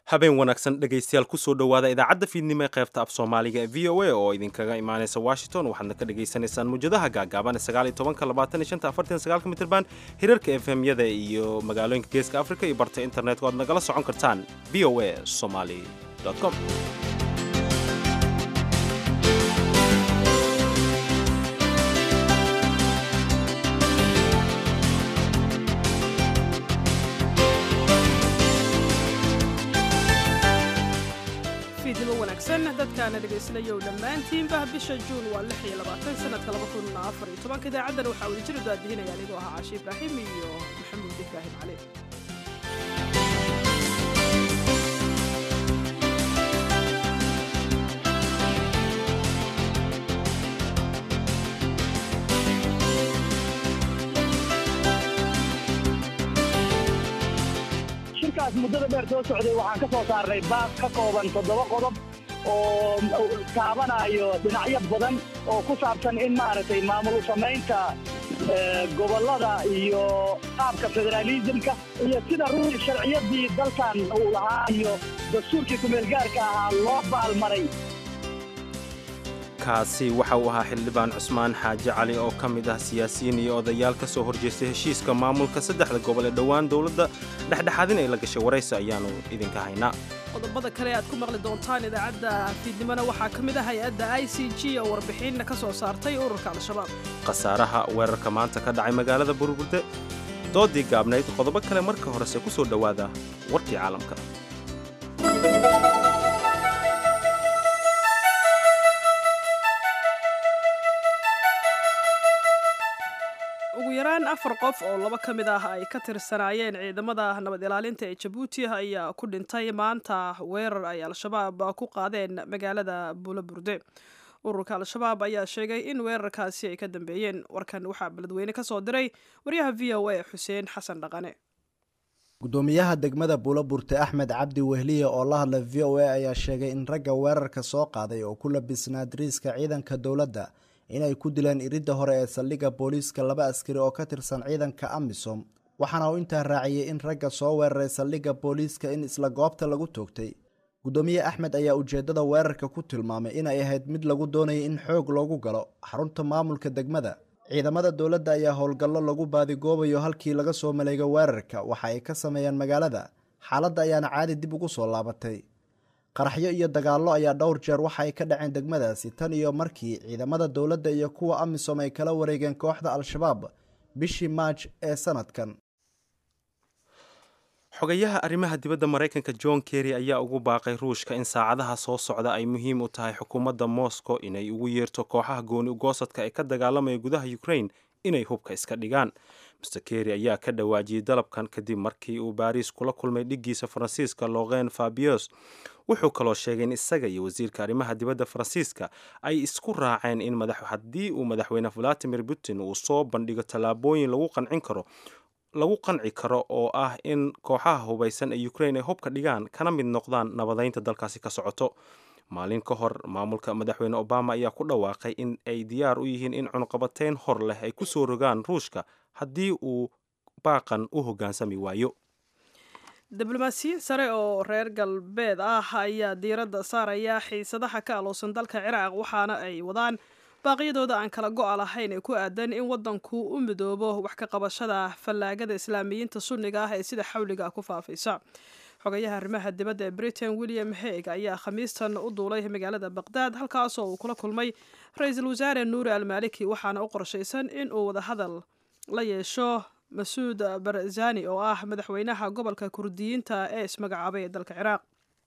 habeen wanaagsan dhegaystayaal kusoo dhowaada idaacadda fiidnimo ee qaybta af soomaaliga ee v o a oo idinkaga imaanaysa washington waxaadna ka dhagaysanaysaan muwjadaha gaagaaban ee mitrban hirarka efemyada iyo magaalooyinka geeska africa iyo barta internetka o aad nagala socon kartaan v o a somaly com fiidnimo wanaagsan dadkaana dhegaysanaya dhammaantiinba bisha juun waa sanadka idaacaddan waxaa wada jir daadihinaya anigoo ahaa caashi ibraahim iyo maxamuud ibraahim cali shirkaas muddada dheer soo socday waxaan ka soo saarnay baaq ka kooban toddoba qodob oo taabanayo dhinacyo badan oo ku saabsan in maaragtay maamul samaynta gobollada iyo qaabka federaalisimka iyo sida ruuxi sharciyadii dalkan uu lahaa iyo dastuurkii kumeelgaarka ahaa loo baalmaray kaasi waxa uu ahaa xildhibaan cusmaan xaaji cali oo ka mid ah siyaasiyiin iyo odayaal ka soo horjeestay heshiiska maamulka saddexda gobol ee dhowaan dowladda dhexdhexaadin ay la gashay waraysi ayaannu idinka haynaa qodobada kale aad ku maqli doontaan idaacadda fiidnimona waxaa ka mid ah hay-adda i c g oo warbixinna ka soo saartay ururka al-shabaab khasaaraha weerarka maanta ka dhacay magaalada burburda doodii gaabnayd qodobo kale marka horese ku soo dhowaada warkii caalamka ugu yaraan afar qof oo laba ka mid ah ay ka tirsanaayeen ciidamada nabad ilaalinta ee jabuuti ayaa ku dhintay maanta weerar ay al-shabaab ku qaadeen magaalada buulaburde ururka al-shabaab ayaa sheegay in weerarkaasi ay ka dambeeyeen warkan waxaa beledweyne ka soo diray waryaha v o a xuseen xasan dhaqane gudoomiyaha degmada buulaburte axmed cabdi wehliye oo la hadlay v o a ayaa sheegay in ragga weerarka soo qaaday oo ku labisnaa dariiska ciidanka dowladda inay ku dileen iridda hore ee saldhigga booliiska laba askari oo ka tirsan ciidanka amisom waxaana uu intaa raaciyey in ragga soo weeraray saldhigga booliiska in isla goobta lagu toogtay gudoomiye axmed ayaa ujeeddada weerarka ku tilmaamay inay ahayd mid lagu doonayay in xoog loogu galo xarunta maamulka degmada ciidamada dowladda ayaa howlgallo lagu baadigoobayo halkii laga soo maleego weerarka waxa ay ka sameeyeen magaalada xaaladda ayaana caadi dib ugu soo laabatay qaraxyo iyo dagaallo ayaa dhowr jeer waxa ay ka dhaceen degmadaasi tan iyo markii ciidamada dowladda iyo kuwa amisom ay kala wareegeen kooxda al-shabaab bishii maaj ee sanadkan xogayaha arrimaha dibadda maraykanka john kerry ayaa ugu baaqay ruushka in saacadaha soo socda ay muhiim u tahay xukuumadda moscow inay ugu yeerto kooxaha gooni ugoosadka ee ka dagaalamaya gudaha ukraine inay hubka iska dhigaan master kerry ayaa ka dhawaajiyey dalabkan kadib markii uu baariis kula kulmay dhiggiisa faransiiska loqen fabios wuxuu kaloo sheegay in isaga iyo wasiirka arrimaha dibadda faransiiska ay isku raaceen in haddii uu madaxweyne valadimir putin uu soo bandhigo tallaabooyin lagu qancin karo lagu qanci karo oo ah in kooxaha hubaysan ee ukraine ay hubka dhigaan kana mid noqdaan nabadeynta dalkaasi ka socoto maalin ka hor maamulka madaxweyne obama ayaa ku dhawaaqay in ay diyaar u yihiin in cunqabateyn hor leh ay ku soo rogaan ruushka haddii uu baaqan u hoggaansami waayo diblomaasiyiin sare oo reer galbeed ah ayaa diiradda saaraya xiisadaha ka aloosan dalka ciraaq waxaana ay wadaan baaqyadooda aan kala go-a lahayn ee ku aadan in waddanku u midoobo wax ka qabashada fallaagada islaamiyiinta sunniga ah ee sida xawliga ku faafaysa xogayaha arrimaha dibadda ee britain william haig ayaa khamiistan u duulay magaalada baqdaad halkaasoo uu kula kulmay ra-iisul wasaare nuuri almaaliki waxaana u qorshaysan in uu wadahadal la yeesho masuud barzani oo ah madaxweynaha gobolka kurdiyiinta ee ismagacaabay ee dalka ciraaq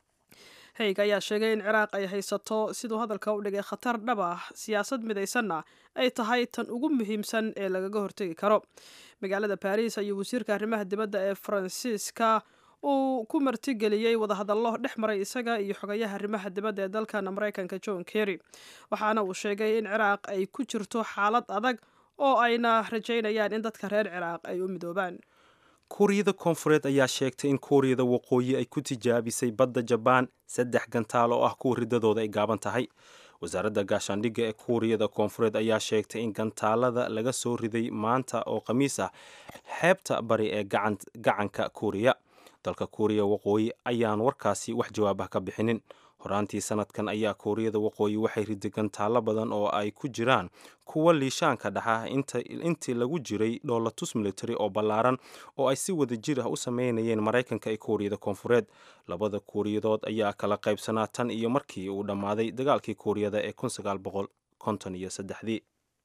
haig ayaa sheegay in ciraaq ay haysato siduu hadalka u dhigay khatar dhab ah siyaasad midaysanna ay tahay tan ugu muhiimsan ee lagaga hortegi karo magaalada baris ayuu wasiirka arrimaha dibadda ee faransiiska uu ku martigeliyey wadahadallo dhex maray isaga iyo xogayaha arrimaha dibadda ee dalkan maraykanka john kerry waxaana uu sheegay in ciraaq ay ku jirto xaalad adag oo ayna rajaynayaan in dadka reer ciraaq ay u midoobaan kuuriyada koonfureed ayaa sheegtay in kuuriyada waqooyi ay ku tijaabisay badda jabaan saddex gantaal oo ah kuwa riddadooda ay gaaban tahay wasaaradda gaashaandhigga ee kuuriyada koonfureed ayaa sheegtay in gantaalada laga soo riday maanta oo khamiis ah xeebta bari ee gacanka kuuriya dalka kuuriya waqooyi ayaan warkaasi wax jawaabah ka bixinin horaantii sanadkan ayaa kuuriyada waqooyi waxay ridigan taallo badan oo ay ku jiraan kuwa liishaanka dhaxa intii lagu jiray dhoolatus military oo ballaaran oo ay si wada jir ah u sameynayeen maraykanka iyo kuuriyada koonfureed labada kuuriyadood ayaa kala qaybsanaa tan iyo markii uu dhammaaday dagaalkii kuuriyada ee iyo saddexdii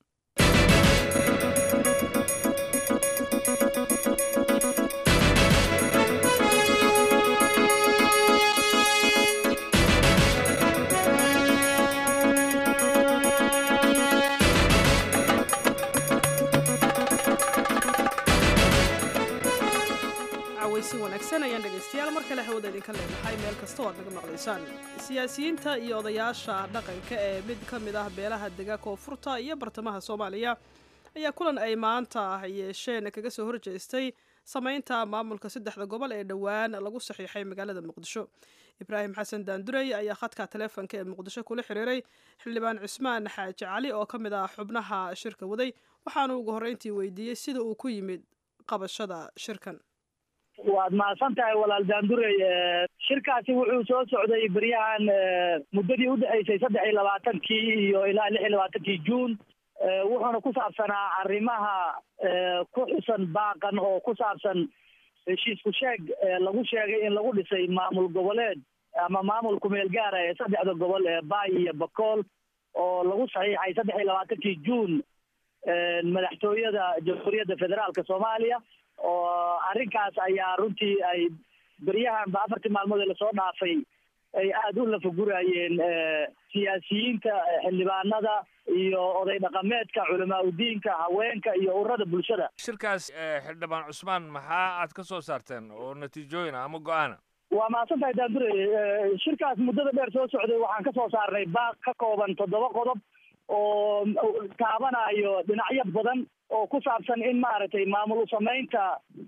si wanaagsan ayaan dhegaystayaal mar kale hawada idinka leenahay meel kasta oo aad naga maqlaysaan siyaasiyiinta iyo odayaasha dhaqanka ee mid ka mid ah beelaha dega koonfurta iyo bartamaha soomaaliya ayaa kulan ay maanta yeesheen kaga soo horjeestay samaynta maamulka saddexda gobol ee dhowaan lagu saxiixay magaalada muqdisho ibraahim xasan daandurey ayaa khadka taleefonka ee muqdisho kula xiriiray xildhibaan cusmaan xaaji cali oo ka mid ah xubnaha shirka waday waxaanu ugu horreyntii weydiiyey sida uu ku yimid qabashada shirkan waad mahadsan tahay walaal daandurey shirkaasi wuxuu soo socday beryahan muddadii udhexaysay saddex iyo labaatankii iyo ilaa lix iyo labaatankii juun wuxuuna ku saabsanaa arrimaha ku xusan baaqan oo ku saabsan heshiisku sheeg lagu sheegay in lagu dhisay maamul goboleed ama maamul kumeel gaara ee saddexda gobol ee baay iyo bakool oo lagu saxiixay saddex iyo labaatankii juun madaxtooyada jamhuuriyadda federaalka soomaaliya oo arrinkaas ayaa runtii ay beryahanba afartii maalmood ee lasoo dhaafay ay aada u lafagurayeen siyaasiyiinta xildhibaanada iyo oday dhaqameedka culamaa udiinka haweenka iyo ururada bulshada shirkaas xildhibaan cusmaan maxaa aad ka soo saarteen oo natiijooyin ah ama go-aana waa mahadsan tahay daandure shirkaas muddada dheer soo socday waxaan ka soo saarnay baaq ka kooban toddoba qodob oo taabanayo dhinacyo badan oo ku saabsan in maaragtay maamul usamaynta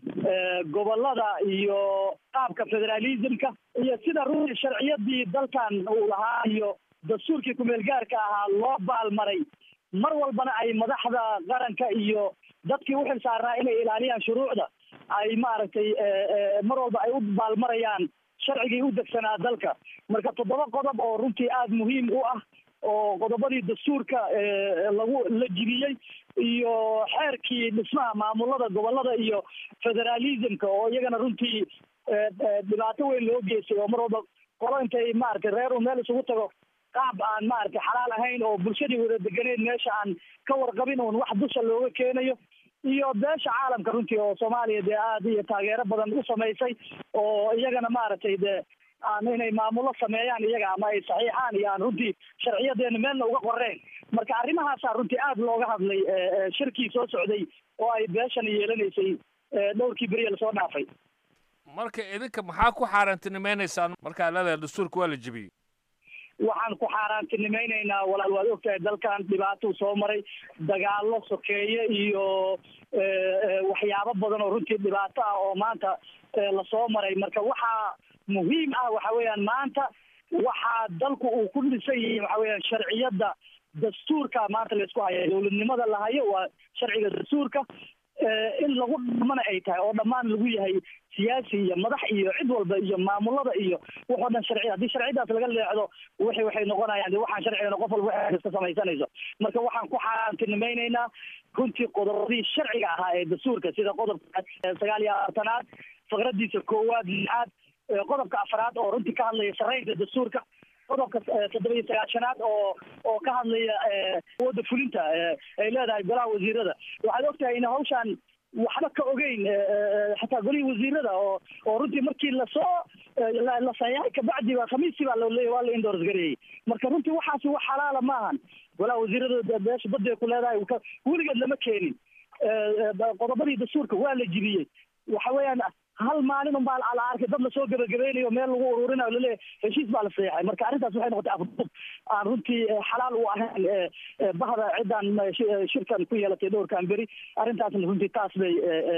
gobolada iyo qaabka federalismka iyo sida runtii sharciyadii dalkan uu lahaa iyo dastuurkii kumeel gaarka ahaa loo baalmaray mar walbana ay madaxda qaranka iyo dadkii uxil saarnaa inay ilaaliyaan shuruucda ay maaragtay mar walba ay u baalmarayaan sharcigii u degsanaa dalka marka toddoba qodob oo runtii aada muhiim u ah oo qodobadii dastuurka lagu la jibiyey iyo xeerkii dhismaha maamulada gobolada iyo federalismka oo iyagana runtii dhibaato weyn loo geystay oo mar walba qolo intay maaragtay reer u meel isugu tago qaab aan maaragtay xalaal ahayn oo bulshadii wada deganeyn meesha aan ka warqabin uun wax dusha looga keenayo iyo beesha caalamka runtii oo soomaaliya dee aada iyo taageero badan u samaysay oo iyagana maaragtay dee aan inay maamullo sameeyaan iyaga ama ay saxiixaan iyo aan runtii sharciyadeena meelna uga qoreen marka arrimahaasaa runtii aada looga hadlay shirkii soo socday oo ay beeshan yeelanaysay dhowrkii beriya lasoo dhaafay marka idinka maxaa ku xaaraantinimaynaysaan markaa leedahay dastuurka waa la jebiyey waxaan ku xaaraantinimaynaynaa walaal waad ogtahay dalkan dhibaatou soo maray dagaallo sokeeye iyo waxyaabo badan oo runtii dhibaato ah oo maanta lasoo maray marka waxaa muhiim ah waxa weeyaan maanta waxaa dalku uu ku dhisan yahay waxa weeyaan sharciyadda dastuurka maanta laysku haya dowladnimada la hayo waa sharciga dastuurka in lagu dhamana ay tahay oo dhammaan lagu yahay siyaasi iyo madax iyo cid walba iyo maamulada iyo waxoo dhan sharci haddii sharcidaas laga leexdo wixi waxay noqonayaan de waxaan sharcigana qof walba wax iska samaysanayso marka waxaan ku xaaraantinimaynaynaa runtii qodobadii sharciga ahaa ee dastuurka sida qodobka sagaal iyo afartanaad faqradiisa koowaad lixaad qodobka afraad oo runtii ka hadlaya saraynta dastuurka qodobka toddoba iyo sagaashanaad oo oo ka hadlaya awoodda fulinta ay leedahay golaha wasiirada waxaad ogtahay in hawshaan waxba ka ogeyn xataa golihii wasiirada oo oo runtii markii lasoo la sayaay kabacdi ba khamiistii baa lole waa la indors gareeyey marka runtii waxaasi wax xalaala maahan golaha wasiirada beesha baday ku leedahay weligeed lama keenin qodobadii dastuurka waa la jibiyey waxa weeyaan hal maalin unbaa la arkay dad lasoo gebagabeynayo meel lagu ururinayo laleeyahy heshiis baa la saxeexay marka arrintaas waxay noqotay afdub aan runtii xalaal u ahayn bahda ciddaan shirkan ku yeelatay dhowrkan beri arrintaasna runtii taas bay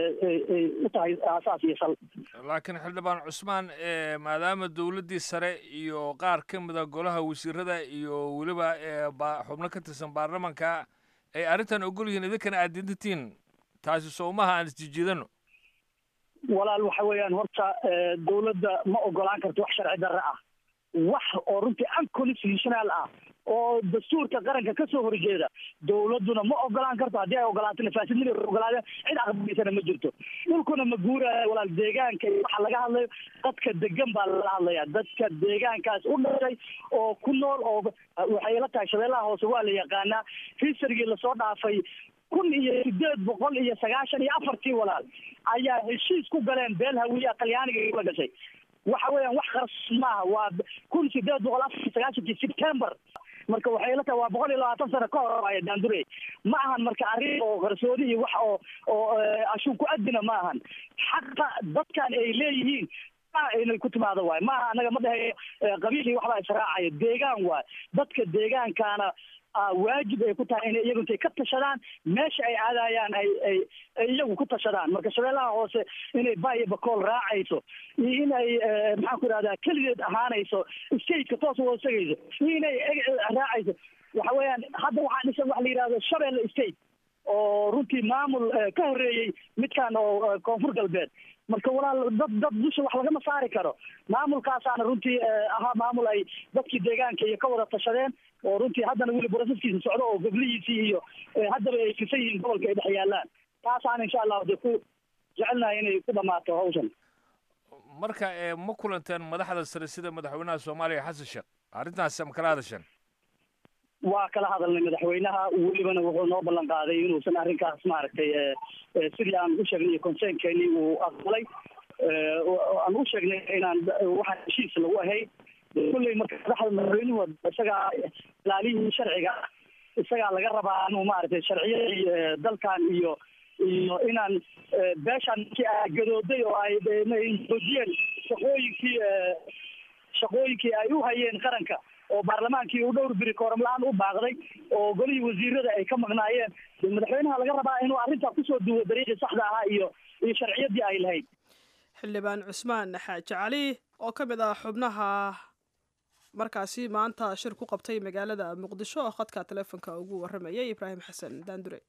u tahay aasaas iyo sal laakiin xildhibaan cusmaan maadaama dowladdii sare iyo qaar ka mida golaha wasiirada iyo weliba xubno ka tirsan baarlamanka ay arrintan ogol yihiin idinkana aad dintatiin taasi soomaha aan isjijiidano walaal waxa weeyaan horta dawladda ma ogolaan karto wax sharci darre ah wax oo runtii unconstitutional ah oo dastuurka qaranka kasoo horjeeda dawladduna ma ogolaan karto haddii ay ogolaato nafaasidnida ogolaadeen cid aqbalaysana ma jirto dhulkuna ma guuraayo walaal deegaanka waxa laga hadlayo dadka degan baa lala hadlaya dadka deegaankaas u dhashay oo ku nool oo waxay la tahay shabeellaha hoose waa la yaqaanaa hisarigii lasoo dhaafay kun iyo sideed boqol iyo sagaashan iyo afartii walaal ayaa heshiis ku galeen beel hawiya talyaaniga la gashay waxa weeyaan wax qaras maaha waa kun sideed boqol afar iyo sagaashankii september marka waxay la tahay waa boqol iyo labaatan sano ka hor ay daandure ma ahan marka arrin oo qarsoodi iyo wax oo oo ashuun ku adina ma ahan xaqa dadkan ay leeyihiin inay ku timaado waay maaha anaga ma dhaheeyo qabiil iyo waxbaa israacaya deegaan waay dadka deegaankaana waajib ay ku tahay inay iyagu intay ka tashadaan meesha ay aadayaan ay ay ay iyagu ku tashadaan marka shabeellaha hoose inay bayo bakool raacayso iyo inay maxaan ku idhahdaa keligeed ahaanayso stateka toos wada tegayso iyo inay raacayso waxa weeyaan hadda waxaa dhisan waxa la yidhahdo shabeelle state oo runtii maamul ka horreeyey midkan oo koonfur galbeed marka walaal dad dad dusha wax lagama saari karo maamulkaasaana runtii ahaa maamul ay dadkii deegaanka iyo ka wada tashadeen oo runtii haddana weli broseskiisa socdo oo goblihiisii iyo haddaba ay fisan yihiin gobolka ay dhex yaalaan taasaan insha allahu dee ku jecelnahay inay ku dhamaato hawshan marka ma kulanteen madaxda sare sida madaxweynaha soomaaliya xasan sheekh arrintaasi ma kala hadasheen waa kala hadalnay madaxweynaha welibana wuxuu noo ballan qaaday inuusan arrinkaas maaragtay sidii aan u sheegnay conseenkeeni uu aqbalay aan u sheegnay inaan waxaan heshiis lagu ahayn kulley marka madaxda madaxweynuhu isagaa ilaalihii sharciga isagaa laga rabaa inuu maaragtay sharciyadii dalkan iyo iyo inaan beeshaan markii ay gadooday oo ay joojiyeen shaqooyinkii shaqooyinkii ay u hayeen qaranka oo baarlamaankii u dhowr biri kooram la-aan u baaqday oo golihii wasiirada ay ka maqnaayeen madaxweynaha laga rabaa inuu arrintaa kusoo duwo dariiqii saxda ahaa iyo iyo sharciyadii ay lahayd xildhibaan cusmaan xaaji cali oo ka mid ah xubnaha markaasi maanta shir ku qabtay magaalada muqdisho oo khadka taleefonka ugu waramayay ibraahim xasan daandure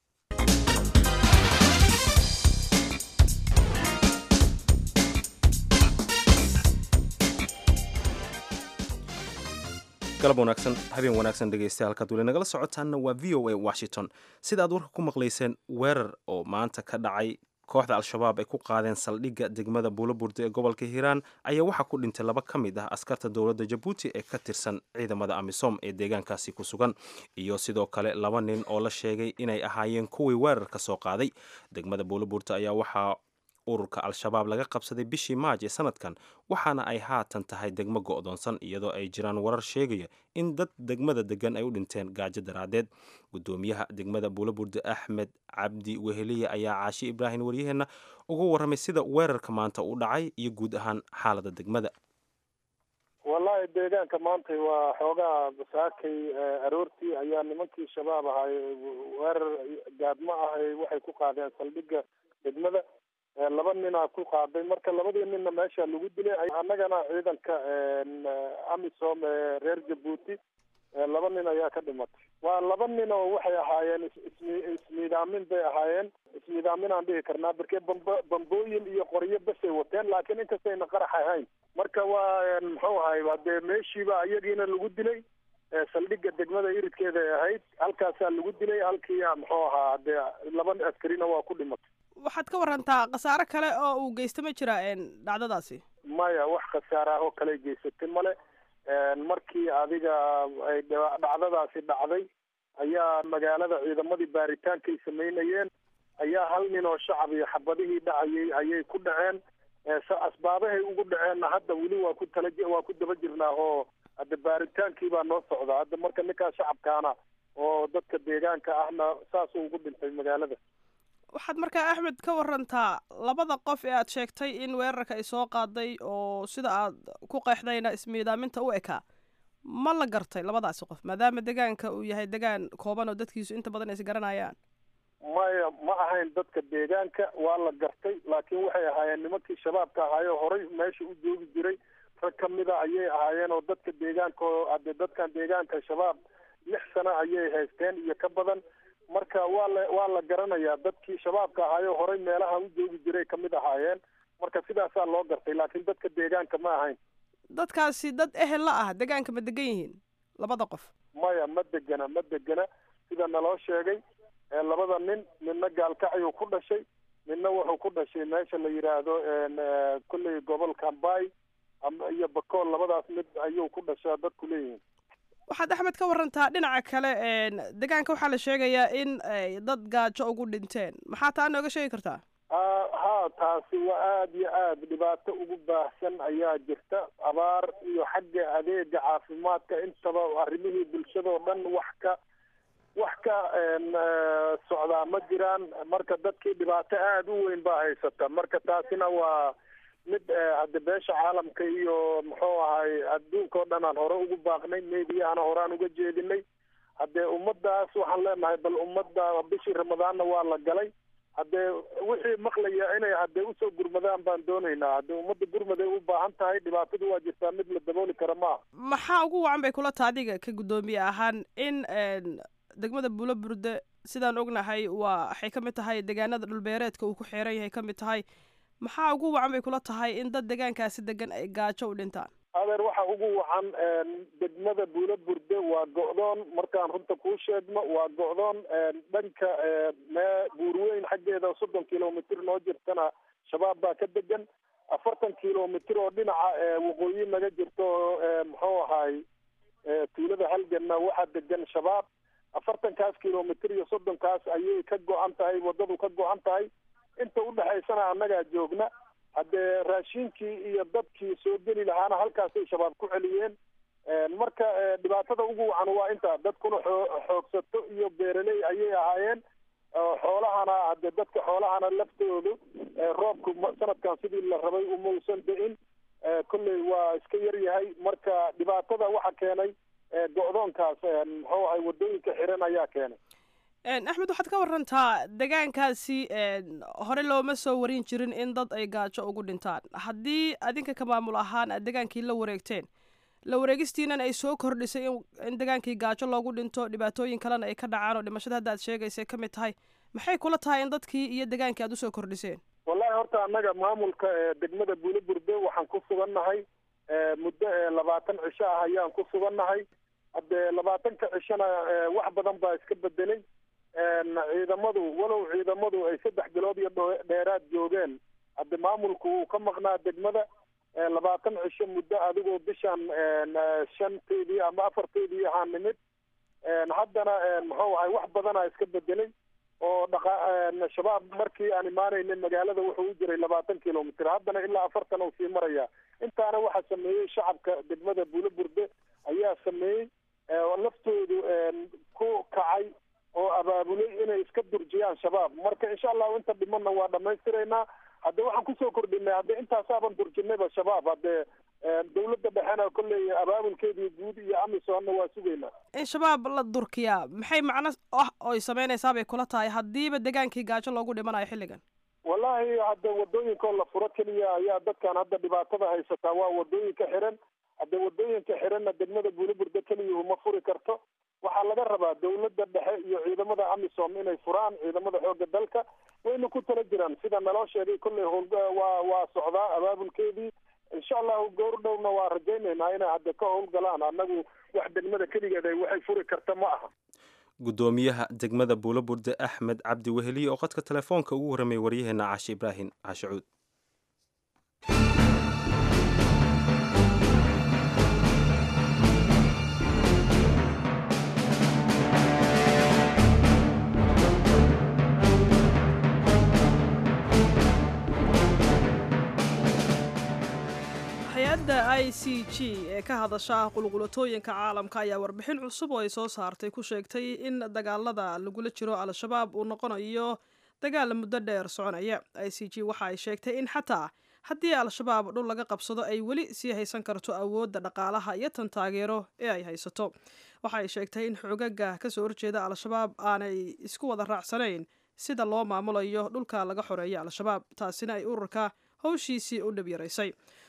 galab wanaagsan habeen wanaagsan dhegeystayaal halkaad weli nagala socotaanna waa v o a washington sida aad warka ku maqlayseen weerar oo maanta ka dhacay kooxda al-shabaab ay ku qaadeen saldhigga degmada buulaburde ee gobolka hiiraan ayaa waxaa ku dhintay laba ka mid ah askarta dowladda jabuuti ee ka tirsan ciidamada amisom ee deegaankaasi ku sugan iyo sidoo kale laba nin oo la sheegay inay ahaayeen kuwii weerarka soo qaaday degmada buulaburte ayaa waxaa ururka al-shabaab laga qabsaday bishii maaj ee sanadkan waxaana ay haatan tahay degmo go'doonsan iyadoo ay jiraan warar sheegaya in dad degmada degan ay u dhinteen gaajo daraaddeed gudoomiyaha degmada buulaburde axmed cabdi weheliye ayaa caashi ibraahim waryaheenna uga warramay sida weerarka maanta u dhacay iyo guud ahaan xaalada degmada wallahi deegaanka maanta waa xoogaa basaakay aroortii ayaa nimankii shabaab ahay weerar gaadmo ahay waxay ku qaadeen saldhigga degmada laba ninaa ku qaaday marka labadii ninna meesha lagu dilay annagana ciidanka amisom ee reer jabuuti laba nin ayaa ka dhimatay waa laba nin oo waxay ahaayeen ismi ismiidaamin bay ahaayeen ismiidaaminaan dhihi karnaa barkee bamba bambooyin iyo qoryo basay wateen laakiin inkastayna qarax ahayn marka waa muxuu ahay hadee meeshiiba iyagiina lagu dilay saldhigga degmada iridkeeda ay ahayd halkaasaa lagu dilay halkii muxuu ahaa dee laba askarina waa ku dhimatay waxaad ka warantaa khasaare kale oo uu geysta ma jira dhacdadaasi maya wax khasaare ah oo kale geysatay male markii adiga ay dhacdadaasi dhacday ayaa magaalada ciidamadii baaritaankay samaynayeen ayaa hal nin oo shacab iyo xabadihii dhacayay ayay ku dhaceen asbaabahay ugu dhaceenna hadda weli waa ku tala waa ku daba jirnaa oo hadda baaritaankii baa noo socda hadda marka ninkaa shacabkaana oo dadka deegaanka ahna saasuu ugu dhintay magaalada waxaad markaa axmed ka warantaa labada qof ee aad sheegtay in weerarka ay soo qaaday oo sida aad ku qeexdayna ismiidaaminta u ekaa ma la gartay labadaasi qof maadaama degaanka uu yahay degaan kooban oo dadkiisu inta badan is garanayaan maya ma ahayn dadka deegaanka waa la gartay laakiin waxay ahaayeen nimankii shabaabka ahaayoo horay meesha u joogi jiray rag ka mida ayay ahaayeen oo dadka deegaanka oo ade dadkan deegaanka shabaab lix sano ayay haysteen iyo ka badan marka waa la waa la garanayaa dadkii shabaabka ahaayo horey meelaha u joogi jiray kamid ahaayeen marka sidaasaa loo gartay laakiin dadka deegaanka ma ahayn dadkaasi dad ehel la ah deegaanka ma degan yihiin labada qof maya ma degana ma degana sida naloo sheegay labada nin midna gaalkacyuu ku dhashay midna wuxuu ku dhashay meesha la yidhaahdo kolley gobolka ambay iyo bakool labadaas mid ayuu ku dhashaa dadku leeyihiin waxaad axmed ka warantaa dhinaca kale deegaanka waxaa la sheegayaa in dad gaajo ugu dhinteen maxaa taa nooga sheegi kartaa ha taasi waa aada iyo aada dhibaato ugu baahsan ayaa jirta abaar iyo xagga adeega caafimaadka intaba arrimihii bulshadoo dhan wax ka wax ka socdaa ma jiraan marka dadkii dhibaato aada u weyn baa haysata marka taasina waa mid hadde beesha caalamka iyo muxuu ahay adduunka oo dhan aan hore ugu baaqnay meydiyahana horaan uga jeedinay haddee ummaddaas waxaan leenahay bal ummadda bishii ramadaanna waa la galay haddee wixii maqlaya inay haddee usoo gurmadaan baan doonaynaa haddee ummadda gurmaday u baahan tahay dhibaatadu waa jirtaa mid la dabooli kara maaha maxaa ugu wacan bay kula taha adiga ka guddoomiye ahaan in degmada buulo burde sidaan ognahay waa waxay ka mid tahay deegaanada dhulbeereedka uu ku xeeran yahay ka mid tahay maxaa ugu wacan bay kula tahay in dad deegaankaasi degan ay gaajo u dhintaan adeer waxa ugu wacan degmada buulo burde waa go'doon markaan runta kuu sheegno waa go'doon dhanka mee buurweyn xaggeeda soddon kilomitr noo jirtana shabaab baa ka degan afartan kilomitr oo dhinaca waqooyi naga jirto muxuu ahay tuulada halganna waxaa degan shabaab afartankaas kilomitr iyo soddonkaas ayay ka go-an tahay waddadu ka go-an tahay inta udhexaysana annagaa joogna haddee raashinkii iyo dadkii soo geli lahaana halkaasay shabaab ku celiyeen marka dhibaatada ugu wacan waa intaa dadkuna xoo xoogsato iyo beeraley ayay ahaayeen xoolahana haddee dadka xoolahana laftoodu roobku sanadkan sidii la rabay umausan da-in kolley waa iska yar yahay marka dhibaatada waxa keenay go-doonkaas muxuu ahay waddooyinka xiran ayaa keenay axmed waxaad ka warantaa deegaankaasi hore looma soo warin jirin in dad ay gaajo ugu dhintaan haddii adinka ka maamul ahaan aad degaankii la wareegteen la wareegistiinan ay soo kordhisay in degaankii gaajo loogu dhinto dhibaatooyin kalena ay ka dhacaan oo dhimashada hadda aad sheegaysa ka mid tahay maxay kula tahay in dadkii iyo degaankii aad usoo kordhiseen wallahi horta annaga maamulka degmada buulo burde waxaan ku sugannahay muddo labaatan cisho ah ayaan ku sugannahay haddee labaatanka cishona wax badan baa iska bedelay ciidamadu walow ciidamadu ay saddex bilood iyo dheeraad joogeen hadde maamulku wuu ka maqnaa degmada labaatan cisho muddo adigoo bishan shanteedii ama afarteedii ahaa nimid haddana muxuu ahay wax badana iska bedelay oo dhaqa shabaab markii aan imaanayna magaalada wuxuu u jiray labaatan kilomitr haddana ilaa afartan uu sii maraya intaana waxaa sameeyey shacabka degmada buulo burde ayaa sameeyey laftoodu ku kacay oo abaabulay inay iska durjiyaan shabaab marka insha allahu inta dhimanna waa dhamaystiraynaa hadde waxaan kusoo kordhinay hadde intaasaaban durjinayba shabaab haddee dawladda dhexena kolley abaabulkeedii guud iyo amisonna waa sugaynaa in shabaab la durkiyaa maxay macno ah oy samaynaysaa bay kula tahay haddiiba degaankii gaajo loogu dhimanayo xilligan wallahi hadde wadooyinkoo la furo keliya ayaa dadkan hadda dhibaatada haysataa waa wadooyinka xiran hadde wadooyinka xiranna degmada buuliburda keliya uma furi karto waxaa laga rabaa dawladda dhexe iyo ciidamada amisom inay furaan ciidamada xoogga dalka wayna ku tala jiraan sida naloo sheegay kolley howl waa waa socdaa abaabulkeedii insha allahu goor dhowna waa rajaynaynaa inay hadde ka howlgalaan annagu wax degmada keligeed ay waxay furi karta ma aha guddoomiyaha degmada buulo burde axmed cabdi weheliye oo qodka telefoonka ugu warramay waryaheena cashe ibraahim cashacuud hay-adda i c g ee ka hadasha qulqulatooyinka caalamka ayaa warbixin cusub oo ay soo saartay ku sheegtay in dagaalada lagula jiro al-shabaab uu noqonayo dagaal muddo dheer soconaya i c g waxa ay sheegtay in xataa haddii al-shabaab dhul laga qabsado ay weli sii haysan karto awoodda dhaqaalaha iyo tan taageero ee ay haysato waxa ay sheegtay in xoogaga kasoo horjeeda al-shabaab aanay isku wada raacsanayn sida loo maamulayo dhulka laga xoreeya al-shabaab taasina ay ururka howshiisii u dhib yaraysay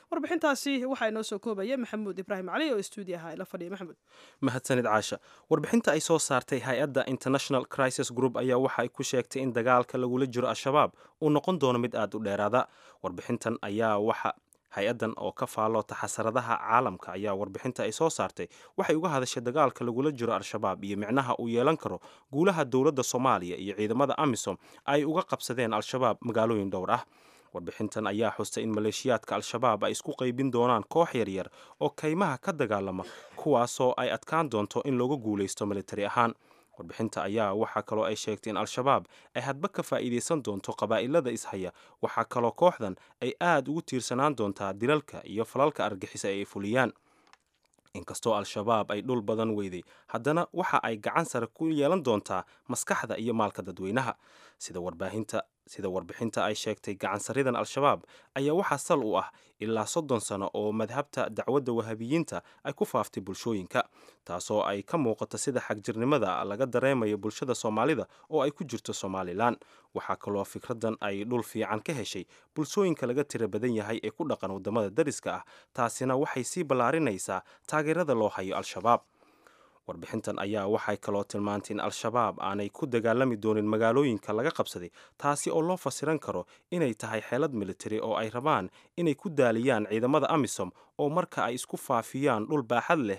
warbixintaasi waxaa inoo soo koobaya maxamuud ibraahim cali oo stuudiyaha ila fadhiya maxamuud mahadsanid caasha warbixinta ay soo saartay hay-adda international crisis group ayaa waxa ay ku sheegtay in dagaalka lagula jiro al-shabaab uu noqon doono mid aad u dheeraada warbixintan ayaa waxa hay-addan oo ka faalloota xasaradaha caalamka ayaa warbixinta ay soo saartay waxay uga hadashay dagaalka lagula jiro al-shabaab iyo micnaha uu yeelan karo guulaha dowladda soomaaliya iyo ciidamada amisom ay uga qabsadeen al-shabaab magaalooyin dhowr ah warbixintan ayaa xustay in maleeshiyaadka al-shabaab ay isku qaybin doonaan koox yaryar oo kaymaha ka dagaalama kuwaasoo ay adkaan doonto in looga guulaysto militari ahaan warbixinta ayaa waxaa kaloo ay sheegtay in al-shabaab ay hadba ka faa'iidaysan doonto qabaa'ilada ishaya waxaa kaloo kooxdan ay aad ugu tiirsanaan doontaa dilalka iyo falalka argixisa ee ay fuliyaan inkastoo al-shabaab ay dhul badan weyday haddana waxa ay gacan sare ku yeelan doontaa maskaxda iyo maalka dadweynaha sida warbaahinta sida warbixinta ay sheegtay gacansaridan al-shabaab ayaa waxaa sal u ah ilaa soddon sano oo madhabta dacwadda wahabiyiinta ay ku faaftay bulshooyinka taasoo ay ka muuqato sida xagjirnimada laga dareemayo bulshada soomaalida oo ay ku jirto somalilan waxaa kaloo fikradan ay dhul fiican ka heshay bulshooyinka laga tira badan yahay ee ku dhaqan waddamada dariska ah taasina waxay sii ballaarinaysaa taageerada loo hayo al-shabaab warbixintan ayaa waxay kaloo tilmaantay in al-shabaab aanay ku dagaalami doonin magaalooyinka laga qabsaday taasi oo loo fasiran karo inay tahay xeelad militari oo ay rabaan inay ku daaliyaan ciidamada amisom oo marka ay isku faafiyaan dhul baaxad leh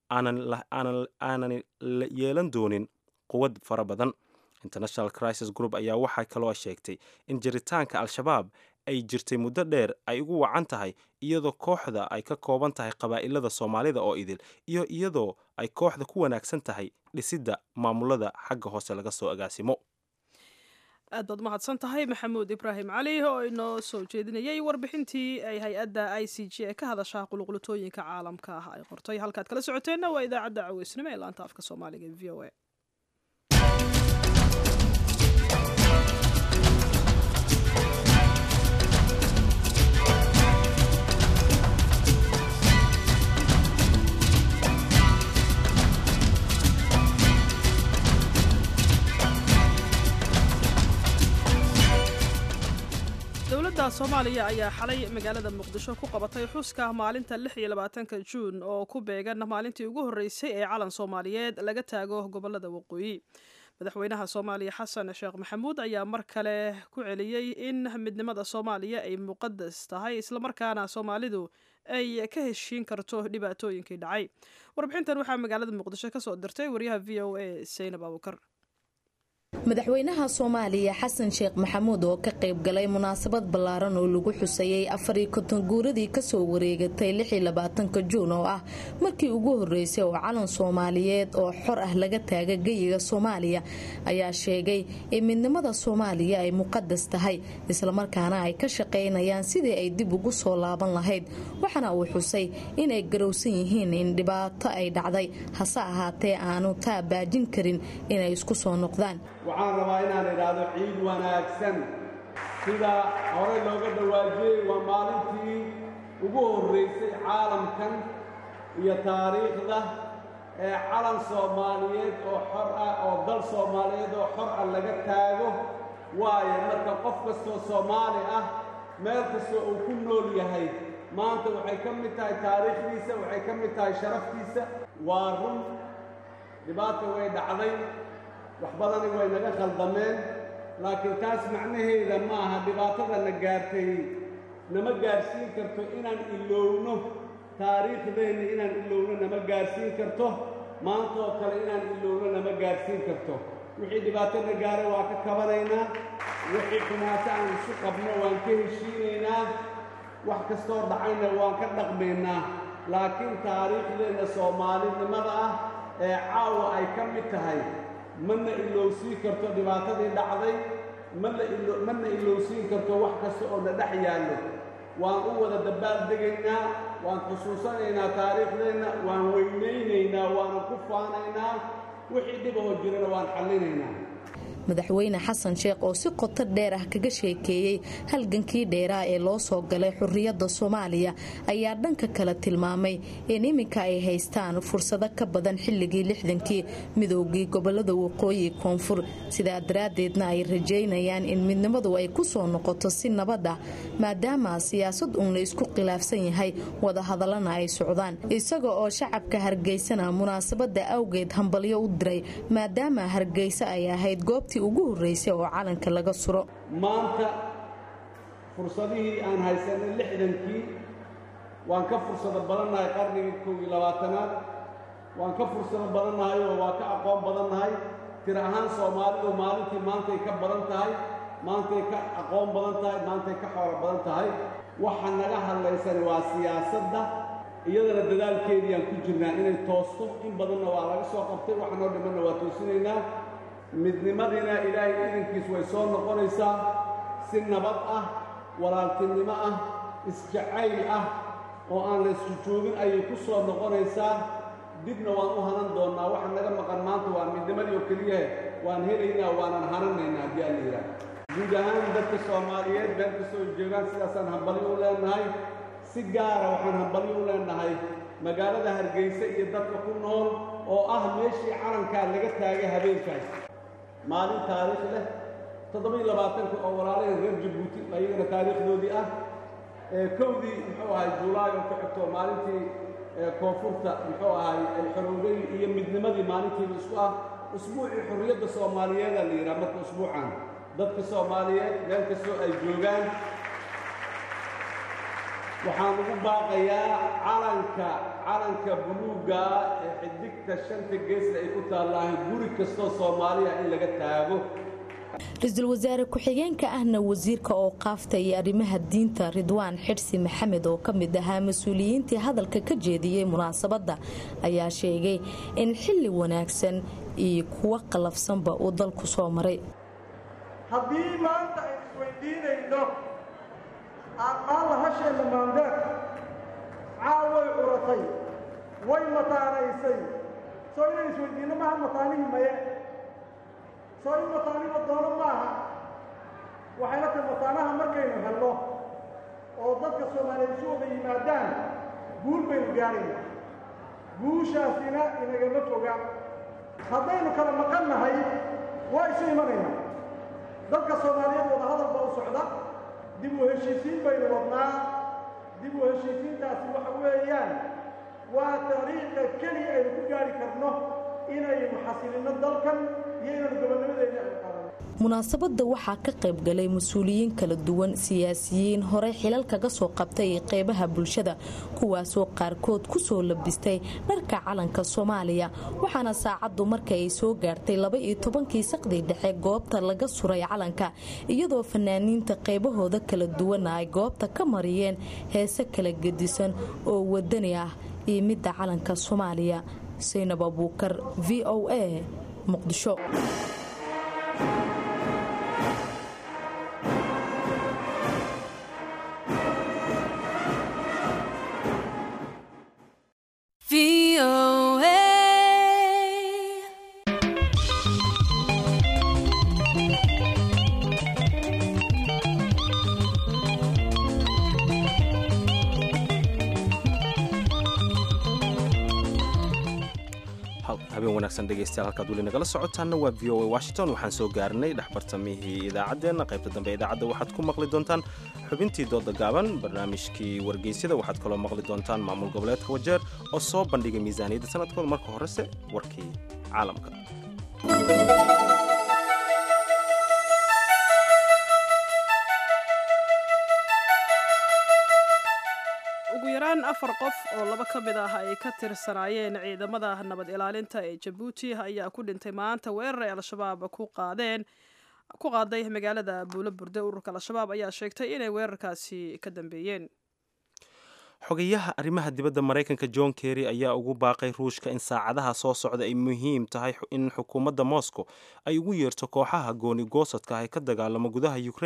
aanan yeelan doonin quwad fara badan international crisis group ayaa waxaa kaloo sheegtay in jiritaanka al-shabaab ay jirtay muddo dheer ay ugu wacan tahay iyadoo kooxda ay ka kooban tahay qabaa'ilada soomaalida oo idil iyo iyadoo ay kooxda ku wanaagsan tahay dhisidda maamulada xagga hoose laga soo agaasimo aad baad umahadsan tahay maxamuud ibraahim cali oo inoo soo jeedinayay warbixintii ay hay-adda i c g ee ka hadasha quluqlutooyinka caalamka ah ay qortay halkaad kala socoteenna waa idaacadda caweysnimo ee laanta afka soomaaliga ee v o a dowladda soomaaliya ayaa xalay magaalada muqdisho ku qabatay xuska maalinta lix iyo labaatanka juun oo ku beegan maalintii ugu horreysay ee calan soomaaliyeed laga taago gobolada waqooyi madaxweynaha soomaaliya xasan sheekh maxamuud ayaa mar kale ku celiyey in midnimada soomaaliya ay muqadas tahay islamarkaana soomaalidu ay ka heshiin karto dhibaatooyinkii dhacay warbixintan waxaa magaalada muqdisho kasoo dirtay wariyaha v o a saynab abukar madaxweynaha soomaaliya xasan sheekh maxamuud oo ka qayb galay munaasabad ballaaran oo lagu xusayey afariyo konton guuradii kasoo wareegatay lixiyo labaatanka juun oo ah markii ugu horreysay oo calan soomaaliyeed oo xor ah laga taaga geyiga soomaaliya ayaa sheegay in midnimada soomaaliya ay muqadas tahay islamarkaana ay ka shaqaynayaan sidii ay dib ugu soo laaban lahayd waxaana uu xusay inay garowsan yihiin in dhibaato ay dhacday hase ahaatee aanu taa baajin karin inay isku soo noqdaan waxaan rabaa inaan idhaahdo ciid wanaagsan sida hore looga dhawaajiyey waa maalintii ugu horraysay caalamkan iyo taariikhda ee calan soomaaliyeed oo xor ah oo dal soomaaliyeed oo xor ah laga taago waayo marka qof kastoo soomaali ah meel kastoo uu ku nool yahay maanta waxay ka mid tahay taariikhdiisa waxay ka mid tahay sharaftiisa waa run dhibaata way dhacday wax badani way naga khaldameen laakiin taas macnaheeda ma aha dhibaatada na gaartay nama gaarsiin karto inaan ilowno taariikhdeenna inaan ilowno nama gaarsiin karto maanta oo kale inaan ilowno nama gaarsiin karto wixii dhibaato na gaara waa ka kabanaynaa wixii xumaato aan isu qabno waan ka heshiinaynaa wax kastoo dhacayna waan ka dhaqmaynaa laakiin taariikhdeenna soomaalinimada ah ee caawa ay ka mid tahay mana ilowsiin karto dhibaatadii dhacday mana ilowsiin karto wax kasta oo na dhex yaallo waan u wada dabaaldegaynaa waan xusuusanaynaa taariikhdeenna waan weynaynaynaa waana ku faanaynaa wixii dhibahoo jirana waan xallinaynaa madaxweyne xasan sheekh oo si qoto dheer ah kaga sheekeeyey halgankii dheeraa ee loo soo galay xurriyadda soomaaliya ayaa dhanka kale tilmaamay in iminka ay haystaan fursado ka badan xilligii lixdankii midoogii gobolada waqooyi koonfur sidaa daraaddeedna ay rajaynayaan in midnimadu ay ku soo noqoto si nabad ah maadaama siyaasad uun la isku khilaafsan yahay wadahadallana ay socdaan isaga oo shacabka hargeysana munaasabada awgeed hambalyo u diray maadaama hargeysa ay ahayd goobtii ugu horreysay oo calanka laga suro maanta fursadihii aan haysanay lixdankii waan ka fursado badannahay qarnigii kow iyo labaatanaad waan ka fursado badannahay oo waa ka aqoon badannahay tir ahaan soomaalidu maalintii maantay ka badan tahay maantay ka aqoon badan tahay maantay ka xoolo badan tahay waxa naga hadlaysani waa siyaasadda iyadana dadaalkeedii aan ku jirnaa inay toosto in badanna waa laga soo qabtay waxa noo dhimanna waa toosinaynaa midnimadiina ilaahay idankiis way soo noqonaysaa si nabad ah walaaltinimo ah isjacayl ah oo aan la isku joogin ayay ku soo noqonaysaa dibna waan u hanan doonnaa waxa naga maqan maanta waa midnimadii oo keliyahe waan helaynaa waanan hananaynaa haddii aan la yidhaah guud ahaan dadka soomaaliyeed meel kastoo joogaan sidaasaan hambalyo u leenahay si gaara waxaan hambalyo u leenahay magaalada hargeysa iyo dadka ku nool oo ah meeshii calankaa laga taagay habeenkaas maalin taariikh leh toddoba-iyo labaatanka oo walaalaheen reer jabuuti ayagana taariikhdoodii ah kowdii muxuu ahay julaay oo ku xigto maalintii koonfurta muxuu ahay xoroogay iyo midnimadii maalintiiba isku ah usbuucii xorriyadda soomaaliyeeda la yidhaha marka usbuucan dadka soomaaliyeed meel kastoo ay joogaan waxaan ugu baaqayaa calanka calanka buluugga ee xidigta shanta geesna ay ku taallahay guri kastoo soomaaliya in laga taago ra-iisul wasaare ku-xigeenka ahna wasiirka oo qaafta iyo arrimaha diinta ridwaan xidhsi maxamed oo ka mid ahaa mas-uuliyiintii hadalka ka jeediyey munaasabadda ayaa sheegay in xilli wanaagsan iyo kuwo qalafsanba uu dalku soo maray haddii maanta ay isweydiinayno aaqaalla hasheenna maandeer caal way curatay way mataanaysay soo inay isweydiinno maaha mataanihii maye soo in mataaniba doono maaha waxayna tahay mataanaha markaynu helno oo dadka soomaaliyeed isu wada yimaadaan guul baynu gaarayna guushaasina inagama foga haddaynu kala maqan nahay waa isu imanaynaa dadka soomaaliyeed wadahadal baa u socda dib u heshiisiin baynu wadnaa dib u heshiisiintaasi waxa weeyaan waa dariiqa keliya aynu ku gaari karno inaynu xasilinno dalkan iyo inaynu gobonnimadeena ay qaadano munaasabadda waxaa ka qayb galay mas-uuliyiin kala duwan siyaasiyiin horey xilal kaga soo qabtay qeybaha bulshada kuwaasoo qaarkood ku soo labistay dharka calanka soomaaliya waxaana saacaddu marka ay soo gaartay laba-iyo tobankii saqdii dhexe goobta laga suray calanka iyadoo fanaaniinta qaybahooda kala duwana ay goobta ka mariyeen heese kala gedisan oo wadani ah iyo midda calanka soomaaliya saynab abuukar v o a muqdisho habeen wanaagsan dhegeystayaal halkaad weli nagala socotaanna waa v o a washington waxaan soo gaarnay dhexbartamihii idaacaddeenna qaybta dambe idaacadda waxaad ku maqli doontaan xubintii dooda gaaban barnaamijkii wargeysyada waxaad kaloo maqli doontaan maamul goboleedka wajeer oo soo bandhigay miisaaniyadda sanadkooda marka horese warkii caalamka ugu yaraan afar qof oo laba ka mid ah ay ka tirsanaayeen ciidamada nabad ilaalinta ee jabuuti ayaa ku dhintay maanta weerar ay al-shabaab ku qaadeen ku qaaday magaalada buulo burde ururka al-shabaab ayaa sheegtay inay weerarkaasi ka dambeeyeen xogayaha arrimaha dibadda maraykanka john kerry ayaa ugu baaqay ruushka in saacadaha soo socda ay muhiim tahay in xukuumadda moscow ay ugu yeerto kooxaha gooni goosadka ah ee ka dagaalamo gudaha ukraine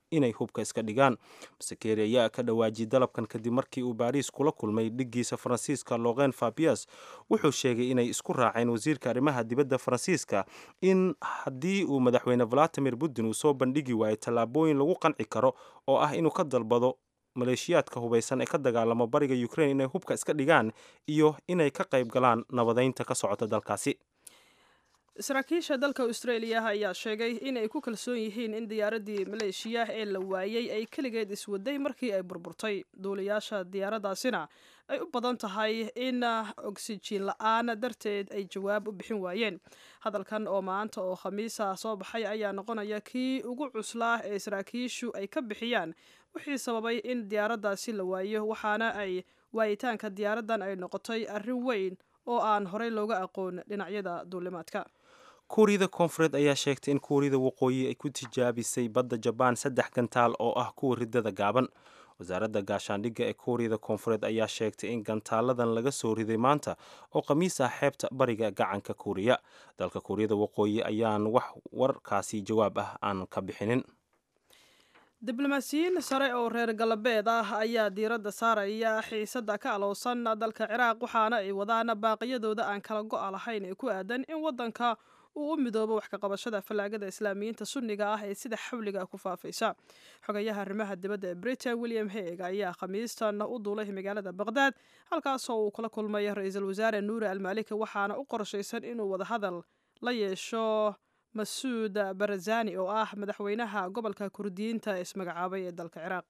inay hubka iska dhigaan masekeri ayaa ka dhawaajiyey dalabkan kadib markii uu baariis kula kulmay dhiggiisa faransiiska loqen fabias wuxuu sheegay inay isku raaceen wasiirka arrimaha dibadda faransiiska in haddii uu madaxweyne valadimir putin uu soo bandhigi waayo tallaabooyin lagu qanci karo oo ah inuu ka dalbado maleeshiyaadka hubaysan ee ka dagaalamo bariga ukraine inay hubka iska dhigaan iyo inay ka qayb galaan nabadeynta ka socota dalkaasi saraakiisha dalka australia ayaa sheegay inay ku kalsoon yihiin in diyaaradii maleeshiya ee la waayey ay keligeed iswaday markii ay burburtay duulayaasha diyaaradaasina ay u badan tahay in oksijiin la-aan darteed ay jawaab u bixin waayeen hadalkan oo maanta oo khamiisa soo baxay ayaa noqonaya kii ugu cuslaa ee saraakiishu ay ka bixiyaan wixii sababay in diyaaraddaasi la waayo waxaana ay waayitaanka diyaaraddan ay noqotay arrin weyn oo aan horey looga aqoon dhinacyada duulimaadka kuuriyada koonfureed ayaa sheegtay in kuuriyada waqooyi ay ku tijaabisay badda jabaan saddex gantaal oo ah kuwa riddada gaaban wasaaradda gaashaandhigga ee kuuriyada koonfureed ayaa sheegtay in gantaaladan laga soo riday maanta oo khamiis ah xeebta bariga gacanka kuuriya dalka kuuriyada waqooyi ayaan wax warkaasi jawaab ah aan ka bixinin diblomaasiyiin sare oo reer galbeed ah ayaa diiradda saaraya xiisadda ka alowsan dalka ciraaq waxaana ay wadaan baaqiyadooda aan kala go-a lahayn ee ku aadan in waddanka uu u midoobo wax ka qabashada fallaagada islaamiyiinta sunniga ah ee sida xawliga ku faafaysa xogayaha arrimaha dibadda ee britain william haeg ayaa khamiistan u duulay magaalada baqdaad halkaasoo uu kula kulmay ra-iisul wasaare nuuri almaaliki waxaana u qorshaysan inuu wadahadal la yeesho masuud barazani oo ah madaxweynaha gobolka kurdiyiinta ee ismagacaabay ee dalka ciraaq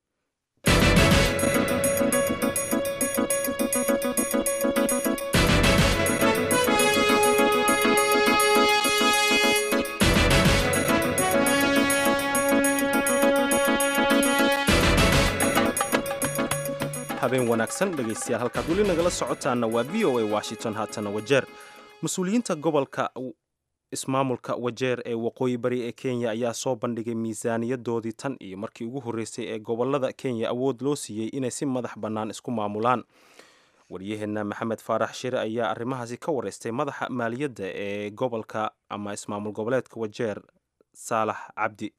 habeen wanaagsan dhegaystayaal halkaad weli nagala socotaana waa v o a washington haatana wajeer mas-uuliyiinta gobolka ismaamulka wajeer ee waqooyi bari ee kenya ayaa soo bandhigay miisaaniyadoodii tan iyo markii ugu horreysay ee gobolada kenya awood loo siiyey inay si madax bannaan isku maamulaan waryaheena maxamed faarax shire ayaa arrimahaasi ka wareystay madaxa maaliyadda ee gobolka ama ismaamul goboleedka wajeer saalax cabdi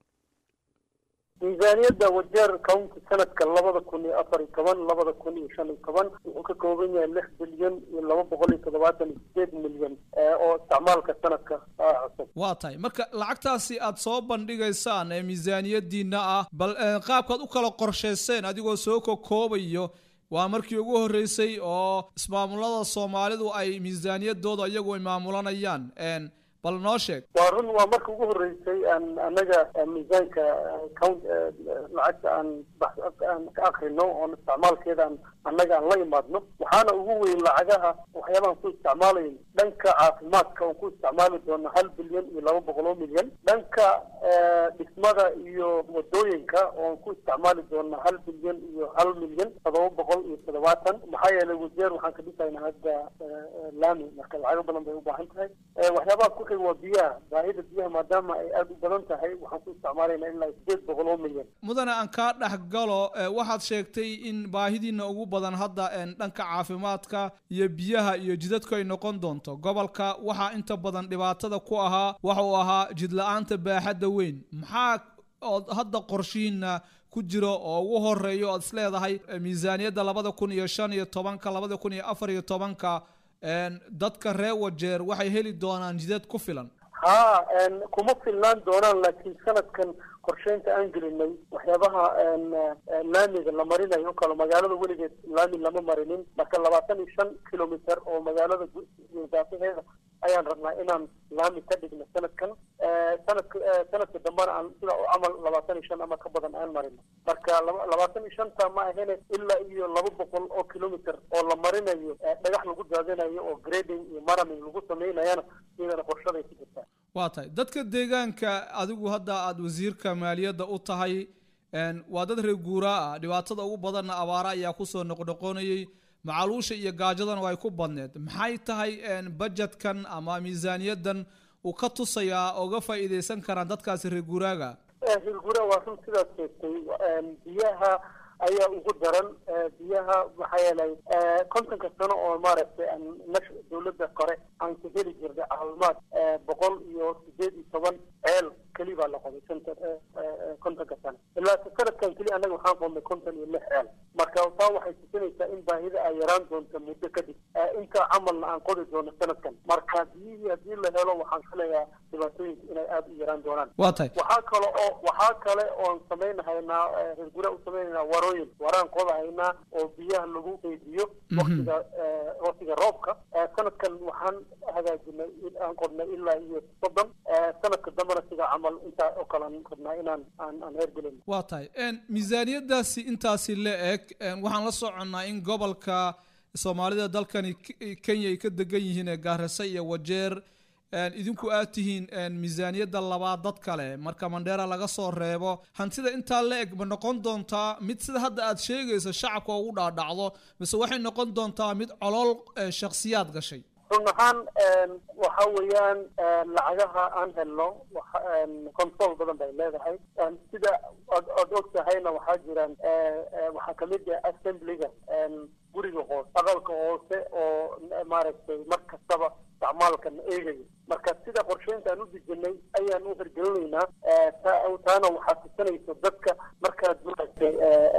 miisaaniyadda wajeer county sanadka labada kun iyo afar iyo toban labada kun iyo shan iyo toban wuxuu ka kooban yahay lix bilyan iyo laba boqol iyo toddobaatan iyo sideed milyan oo isticmaalka sanadka cusub waa tahay marka lacagtaasi aad soo bandhigaysaan ee miisaaniyadiina ah bal qaabkaad u kala qorshayseen adigoo soo kokoobayo waa markii ugu horreysay oo ismaamulada soomaalidu ay miisaaniyadooda iyagu ay maamulanayaan bal noo sheeg waa run waa marka ugu horreysay aan annaga miisaanka count lacagta aan aan ka akrino oon isticmaalkeeda aan annaga aan la imaadno waxaana ugu weyn lacagaha waxyaabahan ku isticmaalayn dhanka caafimaadka oon ku isticmaali doono hal bilyan iyo laba boqol oo milyan dhanka dhismada iyo wadooyinka oon ku isticmaali doono hal bilyan iyo hal milyan todoba boqol iyo toddobaatan maxaa yeelay wajeer waxaan ka dhisaynaa hadda laami marka lacago badan bay u baahan tahay waxyaabaha ku xig waa biyaha baahida biyaha maadaama ay aada u badan tahay waxaan ku isticmaalaynaa ilaa sideed boqol oo milyan mudane aan kaa dhex galo waxaad sheegtay in baahidiina ugu badan hadda dhanka caafimaadka iyo biyaha iyo jidadku ay noqon doonto gobolka waxaa inta badan dhibaatada ku ahaa waxa uu ahaa jidla-aanta baaxadda weyn maxaa ood hadda qorshihiina ku jiro oo ugu horeeyo oad isleedahay miisaaniyadda labada kun iyo shan iyo tobanka labada kun iyo afar iyo tobanka dadka reer wajeer waxay heli doonaan jidad ku filan ha kuma filnaan doonaan laakiin sanadkan qorsheynta aan gelinay waxyaabaha laamiga la marinayo kale magaalada weligeed laami lama marinin marka labaatan iyo shan kilometer oo magaalada daafaheeda ayaan rabnaa inaan laami ka dhigno sanadkan sanadka sanadka dambana aan sida camal labaatan iyo shan ama ka badan aan marino marka labaatan iyo shanta ma ahene ilaa iyo laba boqol oo kilometer oo la marinayo dhagax lagu daadinayo oo grading iyo maraming lagu sameynayana iyadana qorshaday ku jirtaa waa tahay dadka deegaanka adigu hadda aada wasiirka maaliyadda u tahay waa dad reer guuraa ah dhibaatada ugu badanna abaara ayaa kusoo noqnoqonayay macaluusha iyo gaajadana way ku badneed maxay tahay bajetkan ama miisaaniyadan uu ka tusayaa ooga faa'iidaysan karaan dadkaasi reer guuraaga reer guuraa waa run sidaad sheegtay biyaha ayaa ugu daran biyaha maxaa yeelay kontonka sano oo maaragtay nash dawladda kore aan ka heli jirnay caawimaad boqol iyo sideed iyo toban ceel keli baa la qoday konton kontonka sano ilaa sanadkan keli annaga waxaan qodnay konton iyo lix ceel marka taa waxay tusinaysaa in baahida ay yaraan doonto muddo kadib inta camalna aan qodi doono sanadkan marka biyihii haddii la helo waxaan filayaa dhibaatooyinka inay aada u yaraan doonaan waa tahay waxaa kale oo waxaa kale oon samaynahaynaa reer gura u samaynaynaa warooyin waraan qodahaynaa oo biyaha lagu qeydiyo waktiga waktiga roobka sanadkan waxaan hagaajinay aan qodnay ilaa iyo soddon sanadka dambena sida camal intaa oo kale aan rabnaa inaan aan aan heergelin waa tahay miisaaniyadaasi intaasi la eg waxaan la soconnaa in gobolka soomaalida dalkani kenya ay ka degan yihiin ee gaarisa iyo wajeer idinku aad tihiin miisaaniyadda labaad dad kale marka mandheera laga soo reebo hantida intaa la eg ma noqon doontaa mid sida hadda aad sheegayso shacabka ugu dhaadhacdo mise waxay noqon doontaa mid colol shakhsiyaad gashay run ahaan waxa weeyaan lacagaha aan helno control badan bay leedahay sida oad og tahayna waxaa jiraan waxaa kamid ah assemblyga guriga hoose aqalka hoose oo maaragtay mar kastaba isticmaalkan eegayo marka sida qorsheynta aan u dejinay ayaan u hirgelinaynaa taana waxaa tusinaysa dadka markaad maaragtay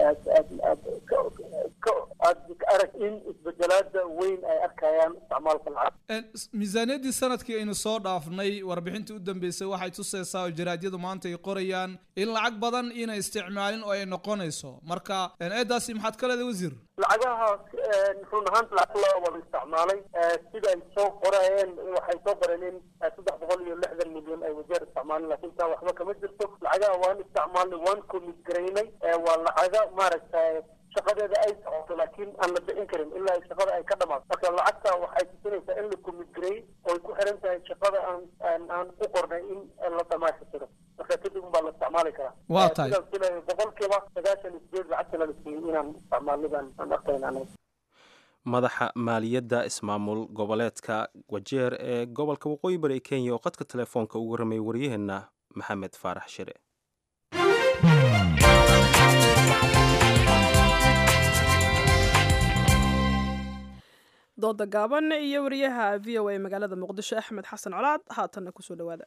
aad arag in isbedelaada weyn ay arkayaan isticmaalka lacag miisaaniyaddii sanadkii aynu soo dhaafnay warbixintii u dambeysay waxay tusaysaa oo jaraadyadu maanta ay qorayaan in lacag badan inay isticmaalin oo ay noqonayso marka eedaasi maxaad ka leedahay wasiir lacagahaas run ahaanta lacag loo wada isticmaalay sida ay soo qorayeen waxay soo qoreen in saddex boqol iyo lixdan milyan ay wajeer isticmaalin laakiin taa waxba kama jirto lacagaha waan isticmaalnay waan commit garaynay waa lacaga maaragtay shaqadeeda ay socoto laakiin aan la bixin karin ilaa shaqada ay ka dhamaato marka lacagta waxay tusinaysaa in la commit gareey oo ay ku xiran tahay shaqada aan aan ku qornay in la dhamaystiro marka kadib unbaa la isticmaali karaa waa tahay sidaan filayo boqolkiiba sagaashan iyo sideed lacagta la siiyey inaan isticmaalnidaan aan arkayna anaga madaxa maaliyadda ismaamul goboleedka wajeer ee gobolka waqooyi bari ee kenya oo qadka telefoonka ugu ramay waryaheena maxamed faarax shire dooda gaaban iyo wariyaha v o a magaalada muqdisho axmed xasan colaad haatanna kusoo dhawaada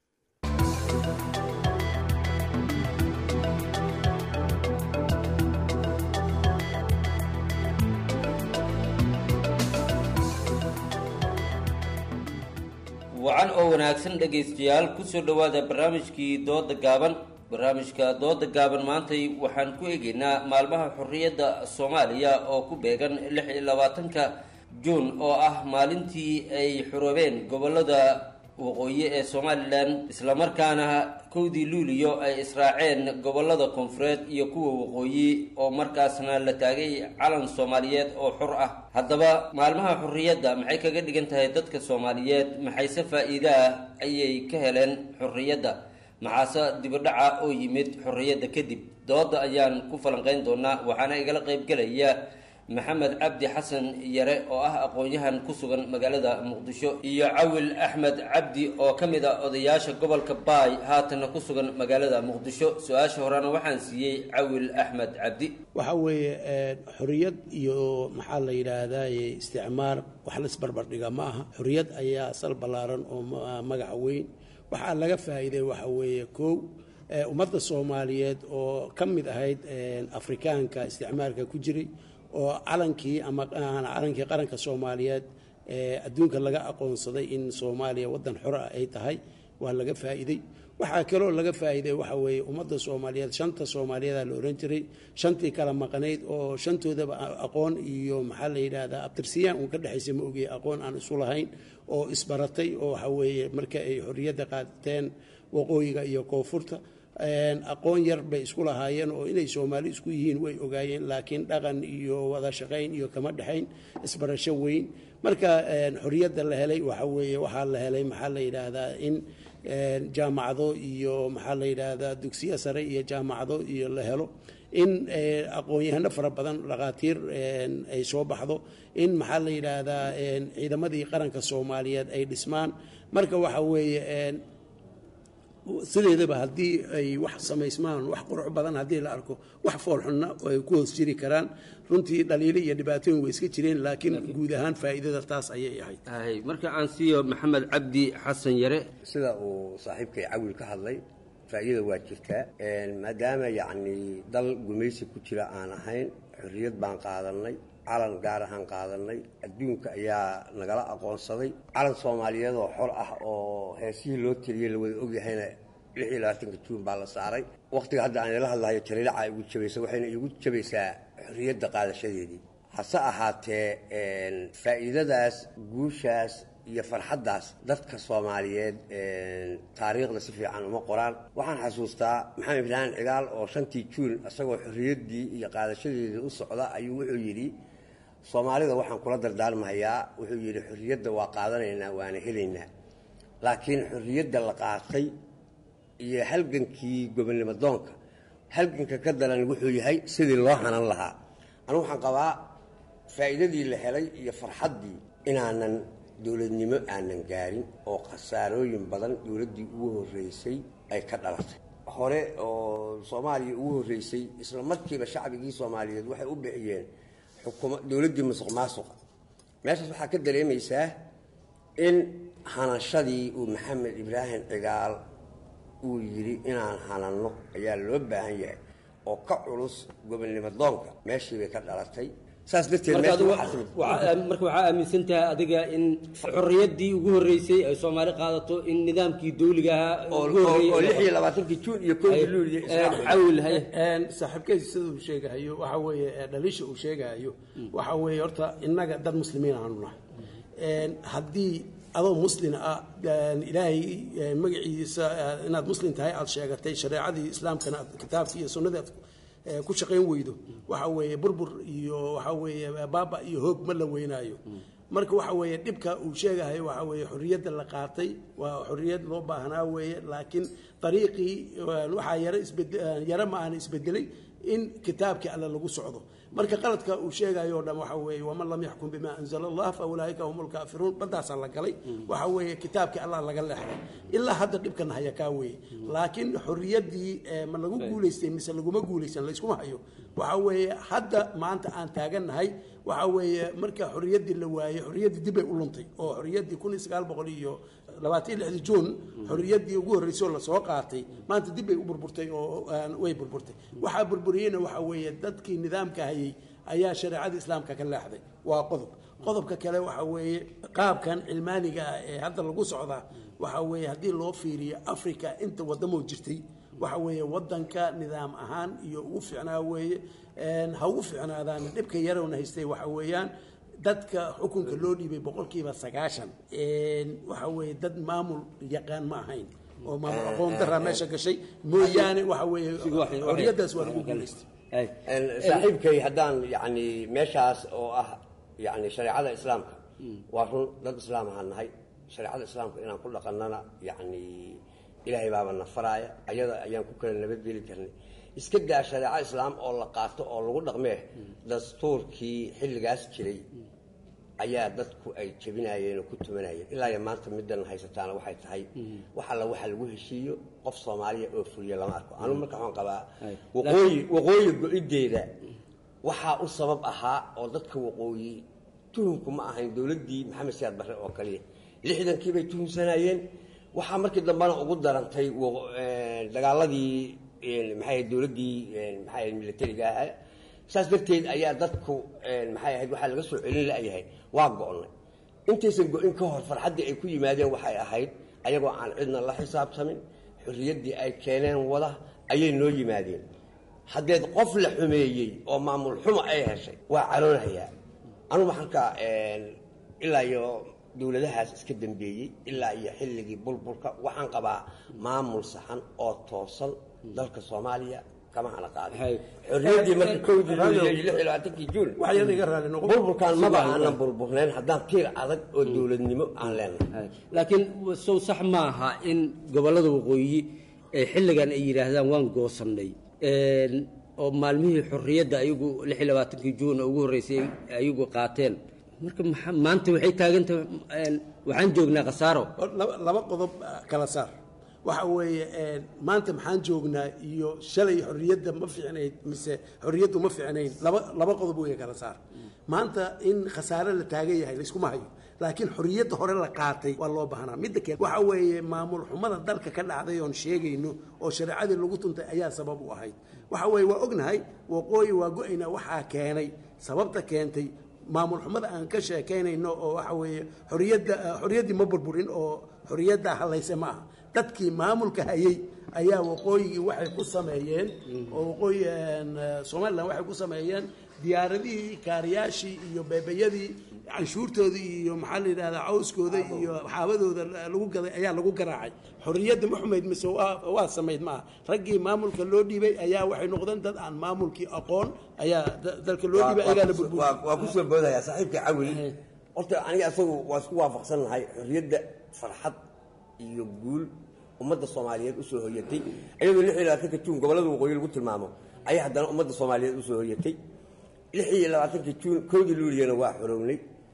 wacan oo wanaagsan dhegaystayaal kusoo dhowaada barnaamijkii dooda gaaban barnaamijka dooda gaaban maantay waxaan ku eegaynaa maalmaha xorriyadda soomaaliya oo ku beegan lix iyo labaatanka juun oo ah maalintii ay xoroobeen gobollada waqooyi ee somalilan islamarkaana kowdii luuliyo ay israaceen gobollada koonfureed iyo kuwa waqooyi oo markaasna la taagay calan soomaaliyeed oo xor ah haddaba maalmaha xorriyadda maxay kaga dhigan tahay dadka soomaaliyeed maxayse faa-iide ah ayay ka heleen xorriyadda maxaase dibadhaca oo yimid xorriyadda kadib dooda ayaan ku falanqeyn doonaa waxaana igala qeybgelaya maxamed cabdi xasan yare oo ah aqoon-yahan ku sugan magaalada muqdisho iyo cawil axmed cabdi oo ka mid a odayaasha gobolka baay haatanna ku sugan magaalada muqdisho su-aasha horena waxaan siiyey cawil axmed cabdi waxa weeye xorriyad iyo maxaa la yidhaahdaa isticmaar wax laisbarbardhiga ma aha xorriyad ayaa sal ballaaran oo magaca weyn waxaa laga faa'iiday waxa weeye kow ummadda soomaaliyeed oo ka mid ahayd afrikaanka isticmaalka ku jiray oo calankii ama calankii qaranka soomaaliyeed ee adduunka laga aqoonsaday in soomaaliya waddan xor ah ay tahay waa laga faa'iiday waxaa kaloo laga faa'iiday waxa weeye ummadda soomaaliyeed shanta soomaaliyeeda la ohan jiray shantii kala maqanayd oo shantoodaba aqoon iyo maxaa la yidhaahdaa abtirsiyaan uun ka dhexaysa ma ogey aqoon aan isu lahayn oo isbaratay oo waxa weeye marka ay xorriyadda qaateen waqooyiga iyo koonfurta aqoon yar bay isku lahaayeen oo inay soomaali isku yihiin way ogaayeen laakiin dhaqan iyo wada shaqayn iyo kama dhexayn isbarasho weyn marka xorriyadda la helay waxa weeye waxaa la helay maxaa la yidhaahdaa in jaamacado iyo maxaa la yidhaahdaa dugsiyo sare iyo jaamacado iyo la helo in aqoon-yahano fara badan dhakhaatiir ay soo baxdo in maxaa la yidhaahdaa ciidamadii qaranka soomaaliyeed ay dhismaan marka waxa weeye sideedaba haddii ay wax samaysmaan wax qurux badan haddii la arko wax foolxunna ay ku hoos jiri karaan runtii dhaliilo iyo dhibaatooyin way iska jireen laakiin guud ahaan faa'iidada taas ayay ahayd marka aan siiyo maxamed cabdi xasan yare sida uu saaxiibkay cawil ka hadlay faa'iida waa jirtaa maadaama yacni dal gumaysi ku jira aan ahayn xorriyad baan qaadanay calan gaar ahaan qaadanay adduunka ayaa nagala aqoonsaday calan soomaaliyeed oo xor ah oo heesihii loo teliyey la wada ogyahayna lix iyo labaatanka juun baa la saaray wakhtiga hadda aan ila hadlahayo talilaca igu jabaysa waxayna igu jabaysaa xorriyadda qaadashadeedii hase ahaatee faa'iidadaas guushaas iyo farxaddaas dadka soomaaliyeed taariikhda si fiican uma qoraan waxaan xasuustaa maxamed ibraahim cigaal oo shantii juun isagoo xorriyaddii iyo qaadashadeedii u socda ayuu wuxuu yidhi soomaalida waxaan kula dardaarmahayaa wuxuu yidhi xorriyadda waa qaadanaynaa waana helaynaa laakiin xorriyadda la qaatay iyo halgankii gobonnimo doonka halganka ka daran wuxuu yahay sidii loo hanan lahaa anigu waxaan qabaa faa'iidadii la helay iyo farxaddii inaanan dowladnimo aanan gaarin oo khasaarooyin badan dowladdii ugu horreysay ay ka dhalatay hore oo soomaaliya ugu horreysay isla markiiba shacbigii soomaaliyeed waxay u bixiyeen xukuma dowladdii musuq maasuqa meeshaas waxaa ka dareemaysaa in hanashadii uu maxamed ibraahim cigaal uu yidhi inaan hananno ayaa loo baahan yahay oo ka culus gobonnimo doonka meeshii bay ka dhalatay saas darteed marka waxaa aaminsan tahay adiga in xorriyaddii ugu horreysay ay soomaali qaadato in nidaamkii dawliga ahaa oo lix iyo labaatankii juun iyo kowdii luuliya saaxiibkeysi sida uu sheegahayo waxa weeye dhaliisha uu sheegahayo waxa weeye horta innaga dad muslimiin aanu nahay haddii adoo muslin ah ilaahay magaciisa inaad muslim tahay aada sheegatay shareecadii islaamkana kitaabkii iyo sunnadii aad ku shaqayn weydo waxa weeye burbur iyo waxa weeye baaba iyo hoog ma la weynaayo marka waxa weeye dhibka uu sheegahay waxa weeye xorriyadda la qaatay waa xorriyad loo baahnaa weeye laakiin dariiqii waxaa yaro isbed yaro ma aana isbedelay in kitaabkii alle lagu socdo marka qaladka uu sheegayo o dhan waxa weeye waman lam yaxkum bima anzala allah fa ulaa'ika hum lkaafiruun badaasaa la galay waxa weeye kitaabkii allah laga leexday ilaa hadda dhibkan haya kaa weeye laakiin xorriyaddii ma lagu guulaystay mise laguma guulaysan layskuma hayo waxa weeye hadda maanta aan taagannahay waxa weeye marka xorriyaddii la waayey xorriyaddii dib bay u luntay oo xorriyaddii kun iyo sagaal boqol iyo labaatan iyo lixdii juun xorriyaddii ugu horreysay oo lasoo qaatay maanta dib bay u burburtay oo way burburtay waxaa burburiyeyna waxa weeye dadkii nidaamka hayay ayaa shareecada islaamka ka leexday waa qodob qodobka kale waxa weeye qaabkan cilmaaniga ah ee hadda lagu socdaa waxa weeye haddii loo fiiriyo africa inta waddamoo jirtay waxa weeye waddanka nidaam ahaan iyo ugu fiicnaa weeye ha ugu fiicnaadaan dhibka yarowna haystay waxa weeyaan dadka xukunka loo dhiibay boqolkiiba sagaashan waxa weeye dad maamul yaqaan ma ahayn oo maamul aqoon daraa meesha gashay mooyaane waxa weeye xorriyaddaas waa lagu guulaystay saaxiibkay haddaan yani meeshaas oo ah yani shareecada islaamka waa run dad islaam ahaan nahay shareecada islaamka inaan ku dhaqannana yani ilaahay baaba na faraaya ayada ayaan ku kala nabadgeli karnay iska daa shareeco islaam oo la qaato oo lagu dhaqmee dastuurkii xilligaas jiray ayaa dadku ay jebinayeen oo ku tumanayeen ilaa iyo maanta middan haysataana waxay tahay wax alla waxa lagu heshiiyo qof soomaaliya oo fuliya lama arko anugu marka waxaan qabaa waqooyi waqooyi go-ideeda waxaa u sabab ahaa oo dadka waqooyi tuhumku ma ahayn dowladdii maxamed siyaad barre oo kaliya lixdankii bay tuhumsanayeen waxaa markii dambena ugu darantay dagaaladii maxay dowladdii maxay militariga ahaa saas darteed ayaa dadku maxay ahayd waxaa laga soo celin la'yahay waa go'nay intaysan go-in ka hor farxaddii ay ku yimaadeen waxay ahayd ayagoo aan cidna la xisaabtamin xorriyaddii ay keeneen wada ayay noo yimaadeen haddeed qof la xumeeyey oo maamul xumo ay heshay waa caroonayaa anugu halka ilaa iyo dowladahaas iska dambeeyey ilaa iyo xilligii bulbulka waxaan qabaa maamul saxan oo toosan dalka soomaaliya kama hana qaaday xorriyaddii marka kowdii luuliya iyo lix iyo labaatankii juun bulbulkaan maba aanan burburnayn haddaan tiir adag oo dowladnimo aan leenahay laakiin sow sax maaha in gobollada waqooyi ee xilligan ay yidhaahdaan waan goosannay oo maalmihii xorriyadda ayagu lix iyo labaatankii juun oo ugu horreysay ayagu qaateen marka maanta waxay taagantahay waxaan joognaa khasaaro laba qodob kala saar waxa weeye maanta maxaan joognaa iyo shalay xorriyadda ma fiicnayd mise xorriyaddu ma fiicnayn laba laba qodob weeye kala saar maanta in khasaare la taagan yahay layskuma hayo laakiin xorriyadda hore la qaatay waa loo baahnaa midda kale waxa weeye maamul xumada dalka ka dhacday oon sheegayno oo shareecadii lagu tuntay ayaa sabab u ahayd waxa weeye waa ognahay waqooyi waa go-ayna waxaa keenay sababta keentay maamul xumada aan ka sheekaynayno oo waxa weeye xorriyadda xorriyaddii ma burburin oo xorriyadda halayse ma aha dadkii maamulka hayay ayaa waqooyigii waxay ku sameeyeen oo waqooyi somalilan waxay ku sameeyeen diyaaradihii kaariyaashii iyo beebayadii canshuurtoodii iyo maxaa la yidhahdaa cawskooda iyo xaabadooda lagu gaday ayaa lagu garaacay xorriyadda ma xumayd mise waa waa samayd maaha raggii maamulka loo dhiibay ayaa waxay noqdeen dad aan maamulkii aqoon ayaa da- dalka loo dhiibay ayagaa la burburiy waa waa kusoo boodaya saaxiibka cawil horta aniga asagu waa isku waafaqsan lahay xorriyadda farxad iyo guul ummadda soomaaliyeed usoo hoyatay iyadoo lix iyo labaatanka juun gobollada waqooyi lagu tilmaamo ayaa haddana ummadda soomaaliyeed usoo hoyatay lix iyo labaatanka juun kowdii luuliyana waa xorownay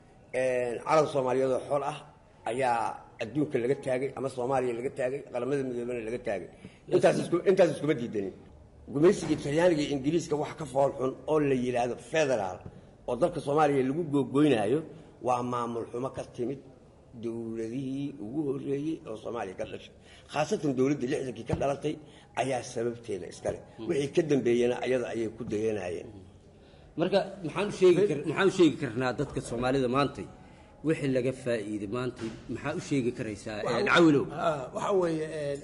calan soomaaliyeed oo xol ah ayaa adduunka laga taagay ama soomaaliya laga taagay qaramada midoobana laga taagay intaas isku intaas iskuma diidanin gumaysigii talyaaniga iyo ingiriiska wax ka fool xun oo la yidhaahdo federaal oo dalka soomaaliya lagu googoynaayo waa maamul xumo ka timid dowladihii ugu horreeyey oo soomaaliya ka dhashay khaasatan dowladdii lixdankii ka dhalatay ayaa sababteeda iskale wixii ka dambeeyena ayada ayay ku dayanayeen marka maxaan u sheegi kar maxaan u sheegi karnaa dadka soomaalida maantay wixii laga faa'iiday maantay maxaa u sheegi karaysaa Waxa- cawilow Ah, waxa weeye een,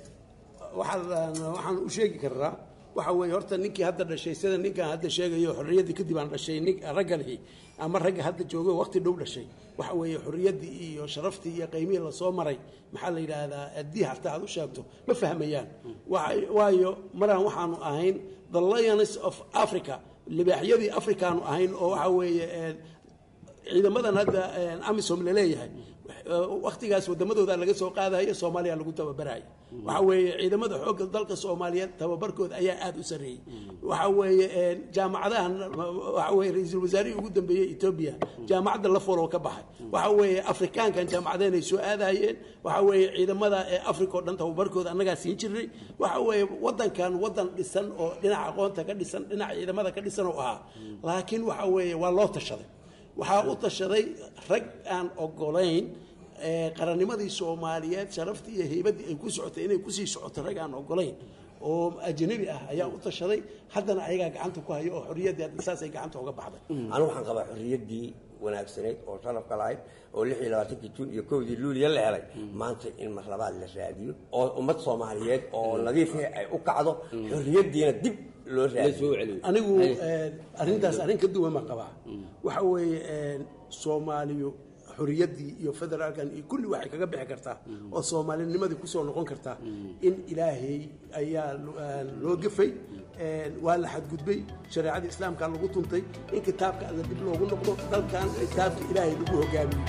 waxaan waxaan u sheegi karnaa waxa weeye horta ninkii hadda dhashay sida ninkan hadda sheegayo xorriyaddii kadib aan dhashay nin ragga lihi ama ragga hadda joogo waqti dhow dhashay waxa weeye xorriyaddii iyo sharaftii iyo qiimihii lasoo maray maxaa la yidhaahdaa haddii hataa aad u sheegto ma fahmayaan Waxa- waayo maraan waxaanu ahayn the lions of africa libaaxyadii afrikaanu ahayn oo waxa weeye een, ciidamadan hadda een, amisom laleeyahay waktigaas wadamadooda laga soo qaadayo soomaaliya lagu tababarayo waxa weeye ciidamada xoogga dalka soomaaliyeed tababarkooda ayaa aada u sarreeyey waxa weeye een, jaamacadahan waxa weye ra-iisul wasaarihii ugu dambeeyey etoobiya jaamacadda la foloo ka baxay waxa weeye afrikaankan jaamacadeen ay soo aadayeen waxa weeye ciidamada ee africa oo dhan tababarkooda annagaa siin jirnay waxa weeye wadankan wadan dhisan oo dhinaca aqoonta ka dhisan dhinaca ciidamada ka dhisan oo ahaa laakiin waxa weeye waa loo tashaday waxaa u tashaday rag aan ogolayn ee, qarannimadii soomaaliyeed sharaftii iyo heybaddii ay ku socotay inay kusii socoto rag aan ogolayn oo ajnabi ah ayaa u tashaday haddana ayagaa gacanta ku hayo oo xorriyaddii hadda saasay gacanta uga baxday anigu waxaan qabaa xorriyaddii wanaagsanayd oo sharafka lahayd oo lix iyo labaatankii juun iyo kowdii luuliya la helay maanta in mar labaad la raadiyo oo ummad soomaaliyeed oo nadiifah ay u kacdo xorriyaddiina dib loo raadiyo anigu een, arrintaas arrin ka duwan baan qabaa waxa weeye een, soomaaliyu xorriyaddii iyo federaalkan iyo kulli waxay kaga bixi kartaa oo soomaalinimadii kusoo noqon kartaa in ilaahay ayaa lo- een, loo gefay een, waa la xadgudbay shareecadii islaamka lagu tuntay in kitaabka alla dib loogu noqdo dalkan kitaabka ilaahay lagu hogaamiyo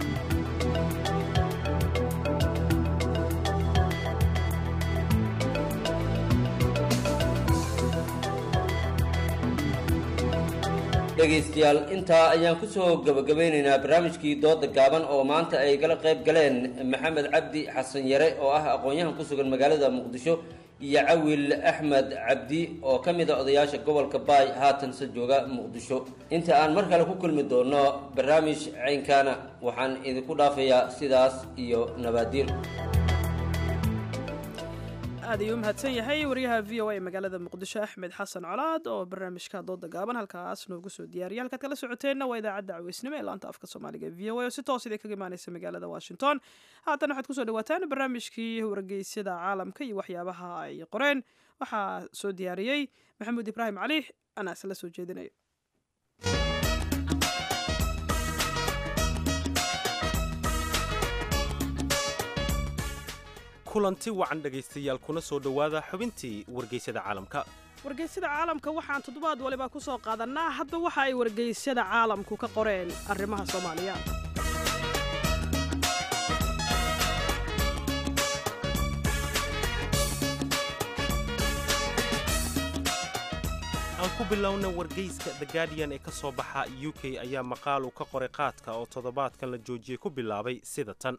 dhegaystayaal intaa ayaan ku soo gabagabeynaynaa barnaamijkii dooda gaaban oo maanta ay kala qayb galeen maxamed cabdi xasan yare oo ah aqoon-yahan ku sugan magaalada muqdisho iyo cawil axmed cabdi oo ka mid a odayaasha gobolka baay haatanse jooga muqdisho inta aan mar kale ku kulmi doono barnaamij caynkaana waxaan idinku dhaafayaa sidaas iyo nabaadiir aad ayuu u mahadsan yahay wariyaha v o a ee magaalada muqdisho axmed xasan colaad oo barnaamijka dooda gaaban halkaas noogu soo diyaariyay halkaad kala socoteenna waa idaacadda caweysnimo ee laanta afka soomaaliga e v o a oo si toos idin kaga imaaneysa magaalada washington haatan waxaad kusoo dhawaataan barnaamijkii wargeysyada caalamka iyo waxyaabaha ay qoreen waxaa soo diyaariyey maxamuud ibraahim cali anaa isla soo jeedinayo kulanti wacan dhegaystayaal kuna soo dhowaada xubintii wargeysyada caalamka wargeysyada caalamka waxaan toddobaad waliba ku soo qaadanaa hadba waxa ay wargeysyada caalamku ka qoreen arrimaha soomaaliya aan ku bilowna wargeyska the guardian ee ka soo baxa u k ayaa maqaal uu ka qoray qaadka oo toddobaadkan la joojiyey ku bilaabay sida tan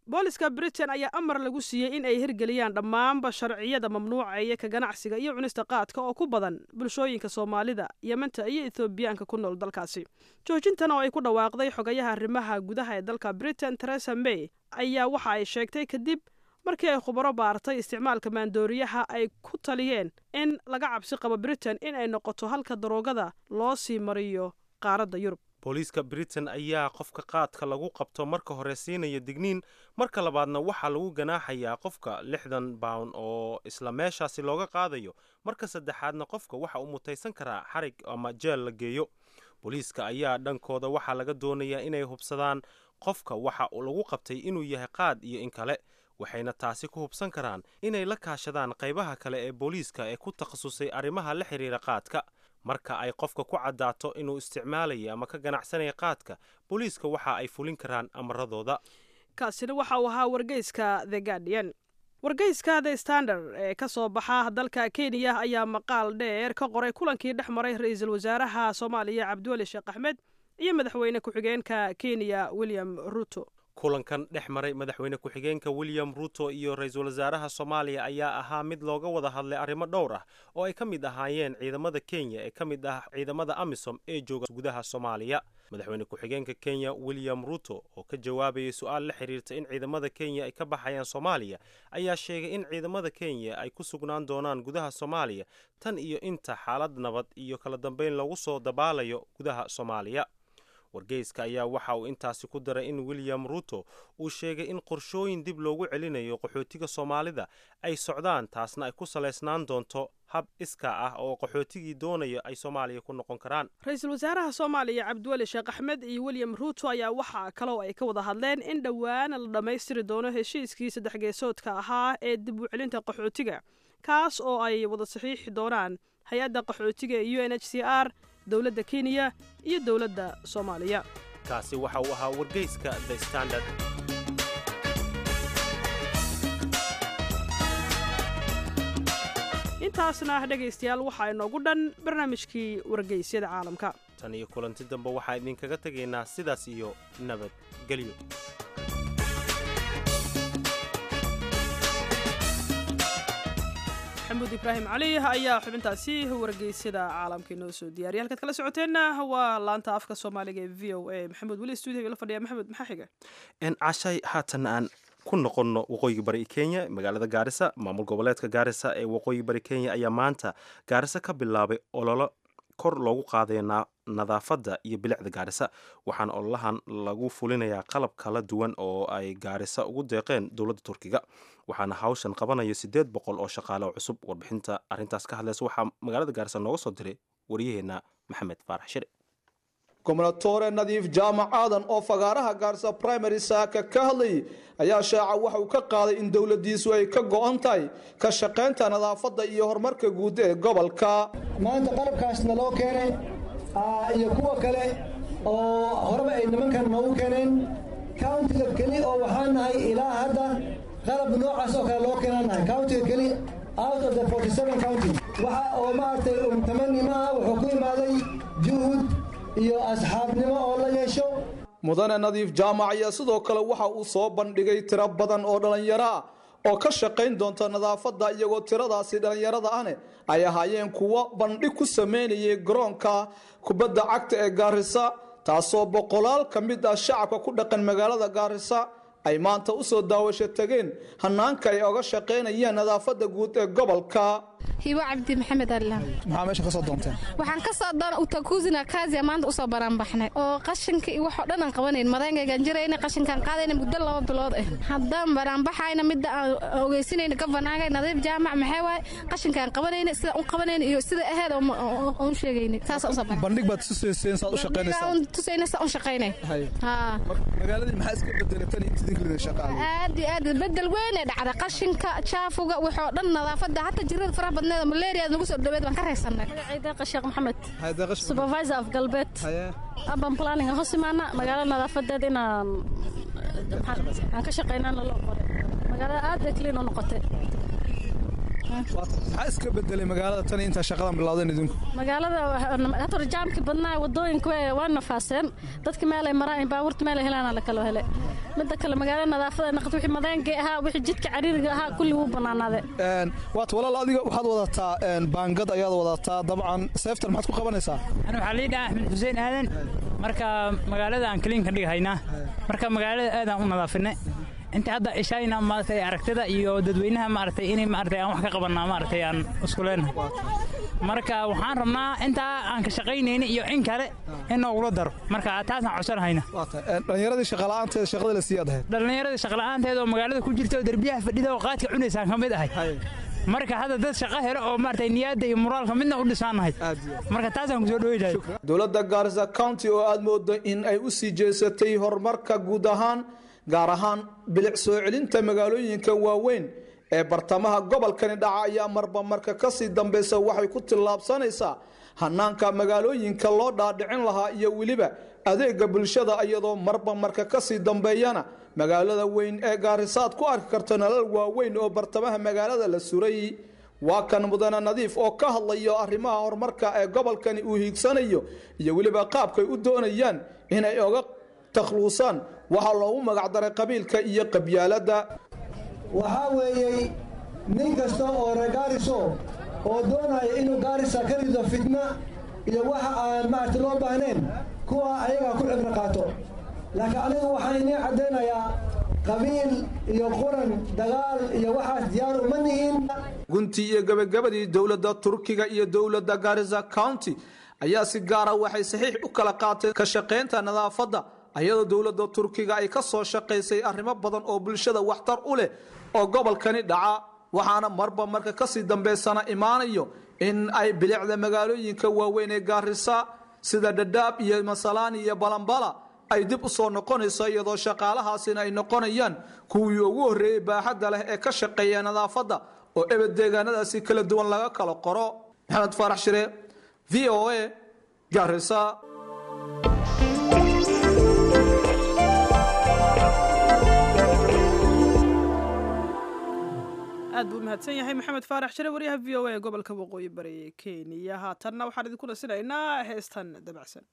booliska britain ayaa amar lagu siiyey in ay hirgeliyaan dhammaanba sharciyada mamnuucaya ka ganacsiga iyo cunista qaadka oo ku badan bulshooyinka soomaalida yementa iyo ethoobiyaanka ku nool dalkaasi joojintan oo ay ku dhawaaqday xogayaha arrimaha gudaha ee dalka britain teresa may ayaa waxa ay sheegtay kadib markii ay khubaro baartay isticmaalka maandooriyaha ay ku taliyeen in laga cabsi qabo britain in ay noqoto halka daroogada loo sii mariyo qaaradda yurub booliiska britain ayaa qofka qaadka lagu qabto marka hore siinaya digniin marka labaadna waxaa lagu ganaaxayaa qofka lixdan bawn oo isla meeshaasi looga qaadayo marka saddexaadna qofka waxa uu mutaysan karaa xarig ama jeel la geeyo booliiska ayaa dhankooda waxaa laga doonayaa inay hubsadaan qofka waxa lagu qabtay inuu yahay qaad iyo in kale waxayna taasi ku hubsan karaan inay la kaashadaan qaybaha kale ee booliiska ee ku takhasusay arrimaha la xidhiira qaadka marka ay qofka ku caddaato inuu isticmaalaya ama ka ganacsanaya qaadka booliiska waxa ay fulin karaan amaradooda kaasina waxa uu ahaa wargeyska the guardian wargeyska the standard ee ka soo baxa dalka kenya ayaa maqaal dheer ka qoray kulankii dhex maray ra-iisul wasaaraha soomaaliya cabdiweli sheekh axmed iyo madaxweyne ku-xigeenka kenya william ruto kulankan dhex maray madaxweyne ku-xigeenka william ruto iyo ra-iisul wasaaraha soomaaliya ayaa ahaa mid looga wada hadlay arrimo dhowr ah oo ay ka mid ahaayeen ciidamada kenya ee ka mid ah ciidamada amisom ee jooga gudaha soomaaliya madaxweyne ku-xigeenka kenya william ruto oo ka jawaabayay su-aal la xiriirta in ciidamada kenya ay ka baxayaan soomaaliya ayaa sheegay in ciidamada kenya ay ku sugnaan doonaan gudaha soomaaliya tan iyo inta xaalad nabad iyo kala dambeyn lagu soo dabaalayo gudaha soomaaliya wargeyska ayaa waxa uu intaasi ku daray in william ruto uu sheegay in qorshooyin dib loogu celinayo qaxootiga soomaalida ay socdaan taasna ay ku salaysnaan doonto hab iska ah oo qaxootigii doonaya ay soomaaliya ku noqon karaan ra-iisul wasaaraha soomaaliya cabdiweli sheekh axmed iyo william ruto ayaa waxaa kaloo ay ka wada hadleen in dhowaana la dhammaystiri doono heshiiskii saddex geesoodka ahaa ee dib u celinta qaxootiga kaas oo ay wada saxiixi doonaan hay-adda qaxootiga ee u n h c r dowladda kenya iyo dowladda soomaaliya kaasi waxa uu ahaa wargeyska the standard intaasna dhegaystayaal waxaa inoogu dhan barnaamijkii wargeysyada caalamka tan iyo kulanti dambe waxaa idinkaga tegaynaa sidaas iyo nabadgelyo maxamuud ibraahim cali ayaa xubintaasi wargeysyada caalamka inoo soo diyaariya halkaad kala socoteenna waa laanta afka soomaaliga ee v o a maxamuud weli stuudiga la fadhiya maxamed maxaa xiga cashay haatan aan ku noqonno waqooyiga bari kenya magaalada gaarisa maamul goboleedka gaarisa ee waqooyi bari kenya ayaa maanta gaarisa ka bilaabay ololo kor loogu qaadayo nadaafadda iyo bilicda gaarisa waxaana ololahan lagu fulinayaa qalab kala duwan oo ay gaarisa ugu deeqeen dowladda turkiga waxaana hawshan qabanayo siddeed boqol oo shaqaale oo cusub warbixinta arrintaas ka hadlaysa waxaa magaalada gaarisa nooga soo diray waryaheena maxamed faarax shire gobnatore nadiif jaamac aadan oo fagaaraha gaarisa primary saaka ka hadlayay ayaa shaaca waxa uu ka qaaday in dowladiisu ay ka go-an tahay ka shaqaynta nadaafadda iyo horumarka guud ee gobolka maanta qalabkaasna loo keenay iyo kuwa kale oo horeba ay nimankan noogu keeneen countiga keli oo waxaan nahay ilaa hadda qalab noocaas oo kale loo keenanahay countiga keli out of the 47 county waxa oo maaragtay umtamani maaha wuxuu ku imaaday juhud iyo asxaabnimo oo la yeesho mudane nadiif jaamac ayaa sidoo kale waxa uu soo bandhigay tiro badan oo dhallinyaro ah oo ka shaqayn doonta nadaafadda iyagoo tiradaasi dhallinyarada ahne ay ahaayeen kuwo bandhig ku sameynayay garoonka kubadda cagta ee gaarisa taasoo boqolaal ka mid ah shacabka ku dhaqan magaalada gaarisa ay maanta u soo daawasho tageen hanaanka ay oga shaqaynayaan nadaafadda guud ee gobolka hibo cabdi maxamed alla maxaa meesha kasoo doonteen waxaan ka soo doon utakuzina kaasiya maanta usoo baraanbaxnay oo qashinka iyo waxoo dhan aan qabanayn madayngaygaan jirayna qashinkaan qaadayna muddo laba bilood ah haddaan baraanbaxayna midda aan ogeysinayna gabanaaga nadiif jaamac maxay waaye qashinkaan qabanayna sida u qabanayna iyo sida aheed oon sheegayna saas usoo baran bandhig baad tusayseen saad u shaqaynaysaa tusayna saa u shaqaynay magaaladii maxaa iska bedelay tan inta idinka shaqaale aad iyo aad bedel weyn ee dhacda qashinka jaafuga waxoo dhan nadaafadda hatta jirada faraha badneed malaria nagu soo dhaweed baan ka raysanay deeqa sheekh maxamed supervisor of galbeed urban planning aan hoos imaana magaalada nadaafadeed inaan aan ka shaqaynaan loo qoray magaalada aad bay clean u noqotay maxaa iska bedelay magaalada tan intaa shaqadan bilowdeen idinku magaalada hator jaamki badnaa wadooyinka waa nafaaseen dadka meelay maraan baabuurta meelay helaan la kala helay midda kale magaalo nadaafada naqat wixii madeenkii ahaa wixii jidka cariiriga ahaa kulli wuu bannaanaaday waat walaal adiga waxaad wadataa baangad ayaad wadataa dabcan seeftan maxaad ku qabanaysaa ana waxaa lii dhaha axmed xuseen aadan marka magaalada aan kaliinka dhigahaynaa marka magaalada aadaan u nadaafinay inta hadda ishayna maaragtay aragtida iyo dadweynaha maaragtay inay maaragtay aan wax ka qabanaa maaragtay aan isku leenahay marka waxaan rabnaa intaa aan ka shaqaynayna iyo in kale in noogula daro marka taasaan codsanahayna dhallinyaradii shaqala'aanteeda shaqada la siiyaad ahayd dhallinyaradii shaqala'aanteeda oo magaalada ku jirta oo derbiyaha fadhida oo qaadka cunaysaan ka mid ahay marka hadda dad shaqo helo oo maaragtay niyadda iyo moraalka midna u dhisaanahay marka taasaan kusoo dhaweynahay dowladda gaarisa county oo aad moodo in ay u sii jeesatay horumarka guud ahaan gaar ahaan bilic soo celinta magaalooyinka waaweyn ee bartamaha gobolkani dhaca ayaa marba marka kasii dambeysa waxay ku tillaabsanaysaa hanaanka magaalooyinka loo dhaadhicin lahaa iyo weliba adeega bulshada iyadoo marba marka kasii dambeeyana magaalada weyn ee gaarisaad ku arki karto nalal waaweyn oo bartamaha magaalada la suray waa kan mudane nadiif oo ka hadlayo arrimaha horumarka ee gobolkani uu hiigsanayo iyo weliba qaabkay u doonayaan inay oga takhluusaan waxaa loogu magacdaray qabiilka iyo qabyaaladda waxaa weeyey nin kasta oo reer gaariso oo doonaya inuu gaarisa ka rido fitna iyo waxa aan maaragta loo baahnayn kuwa ayagaa ku cibro qaato laakiin anigu waxaan inii caddaynayaa qabiil iyo quran dagaal iyo waxaas diyaar uma nihin guntii iyo gebagabadii dowladda turkiga iyo dowladda garisa county ayaa si gaara waxay saxiix u kala qaateen ka shaqaynta nadaafadda ayadoo dowladda turkiga ay ka soo shaqaysay arrimo badan oo bulshada waxtar u leh oo gobolkani dhaca waxaana marba marka kasii dambeysana imaanayo in ay bilicda magaalooyinka waaweyn ee gaarisa sida dhadhaab iyo masalaani iyo balambala ay dib u soo noqonayso iyadoo shaqaalahaasina ay noqonayaan kuwii ugu horreeyey baaxadda leh ee ka shaqeeya nadaafadda oo ebed deegaanadaasi kala duwan laga kala qoro maxamed faarax shire v o a gaarisa aad buu umahadsan yahay maxamed faarax shire waryaha v o a ee gobolka waqooyi bari ee kenya haatanna waxaan idinku nasinaynaa heestan dabacsan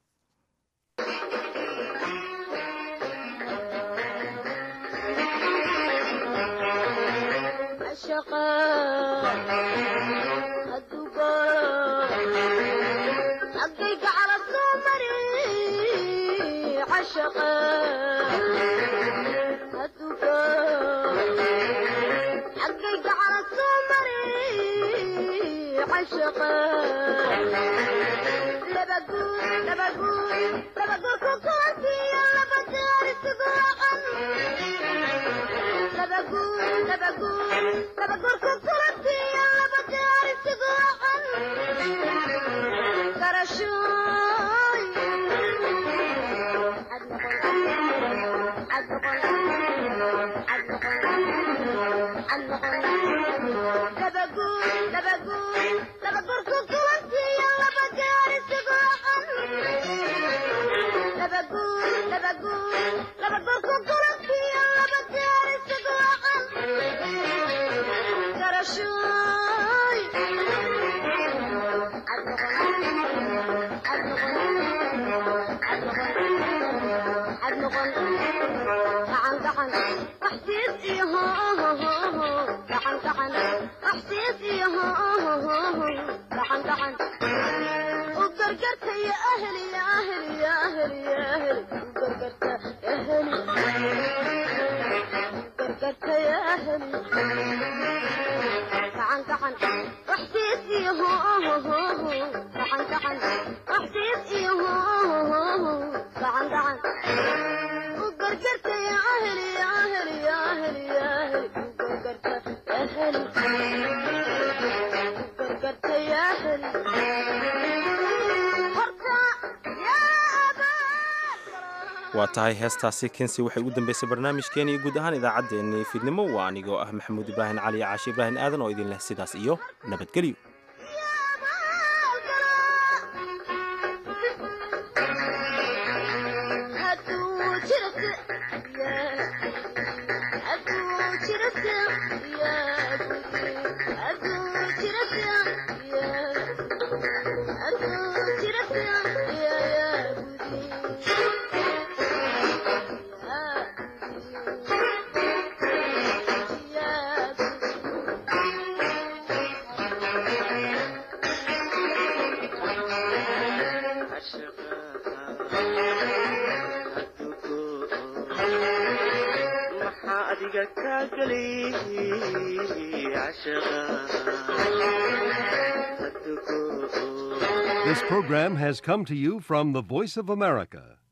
waa tahay heestaasi kensi waxay ugu dambeysay barnaamijkeeni iyo guud ahaan idaacaddeenni fiidnimo waa anigoo ah maxamuud ibraahim cali caashi ibraahim aadan oo idin leh sidaas iyo nabadgelyo This program has come to you from the Voice of America,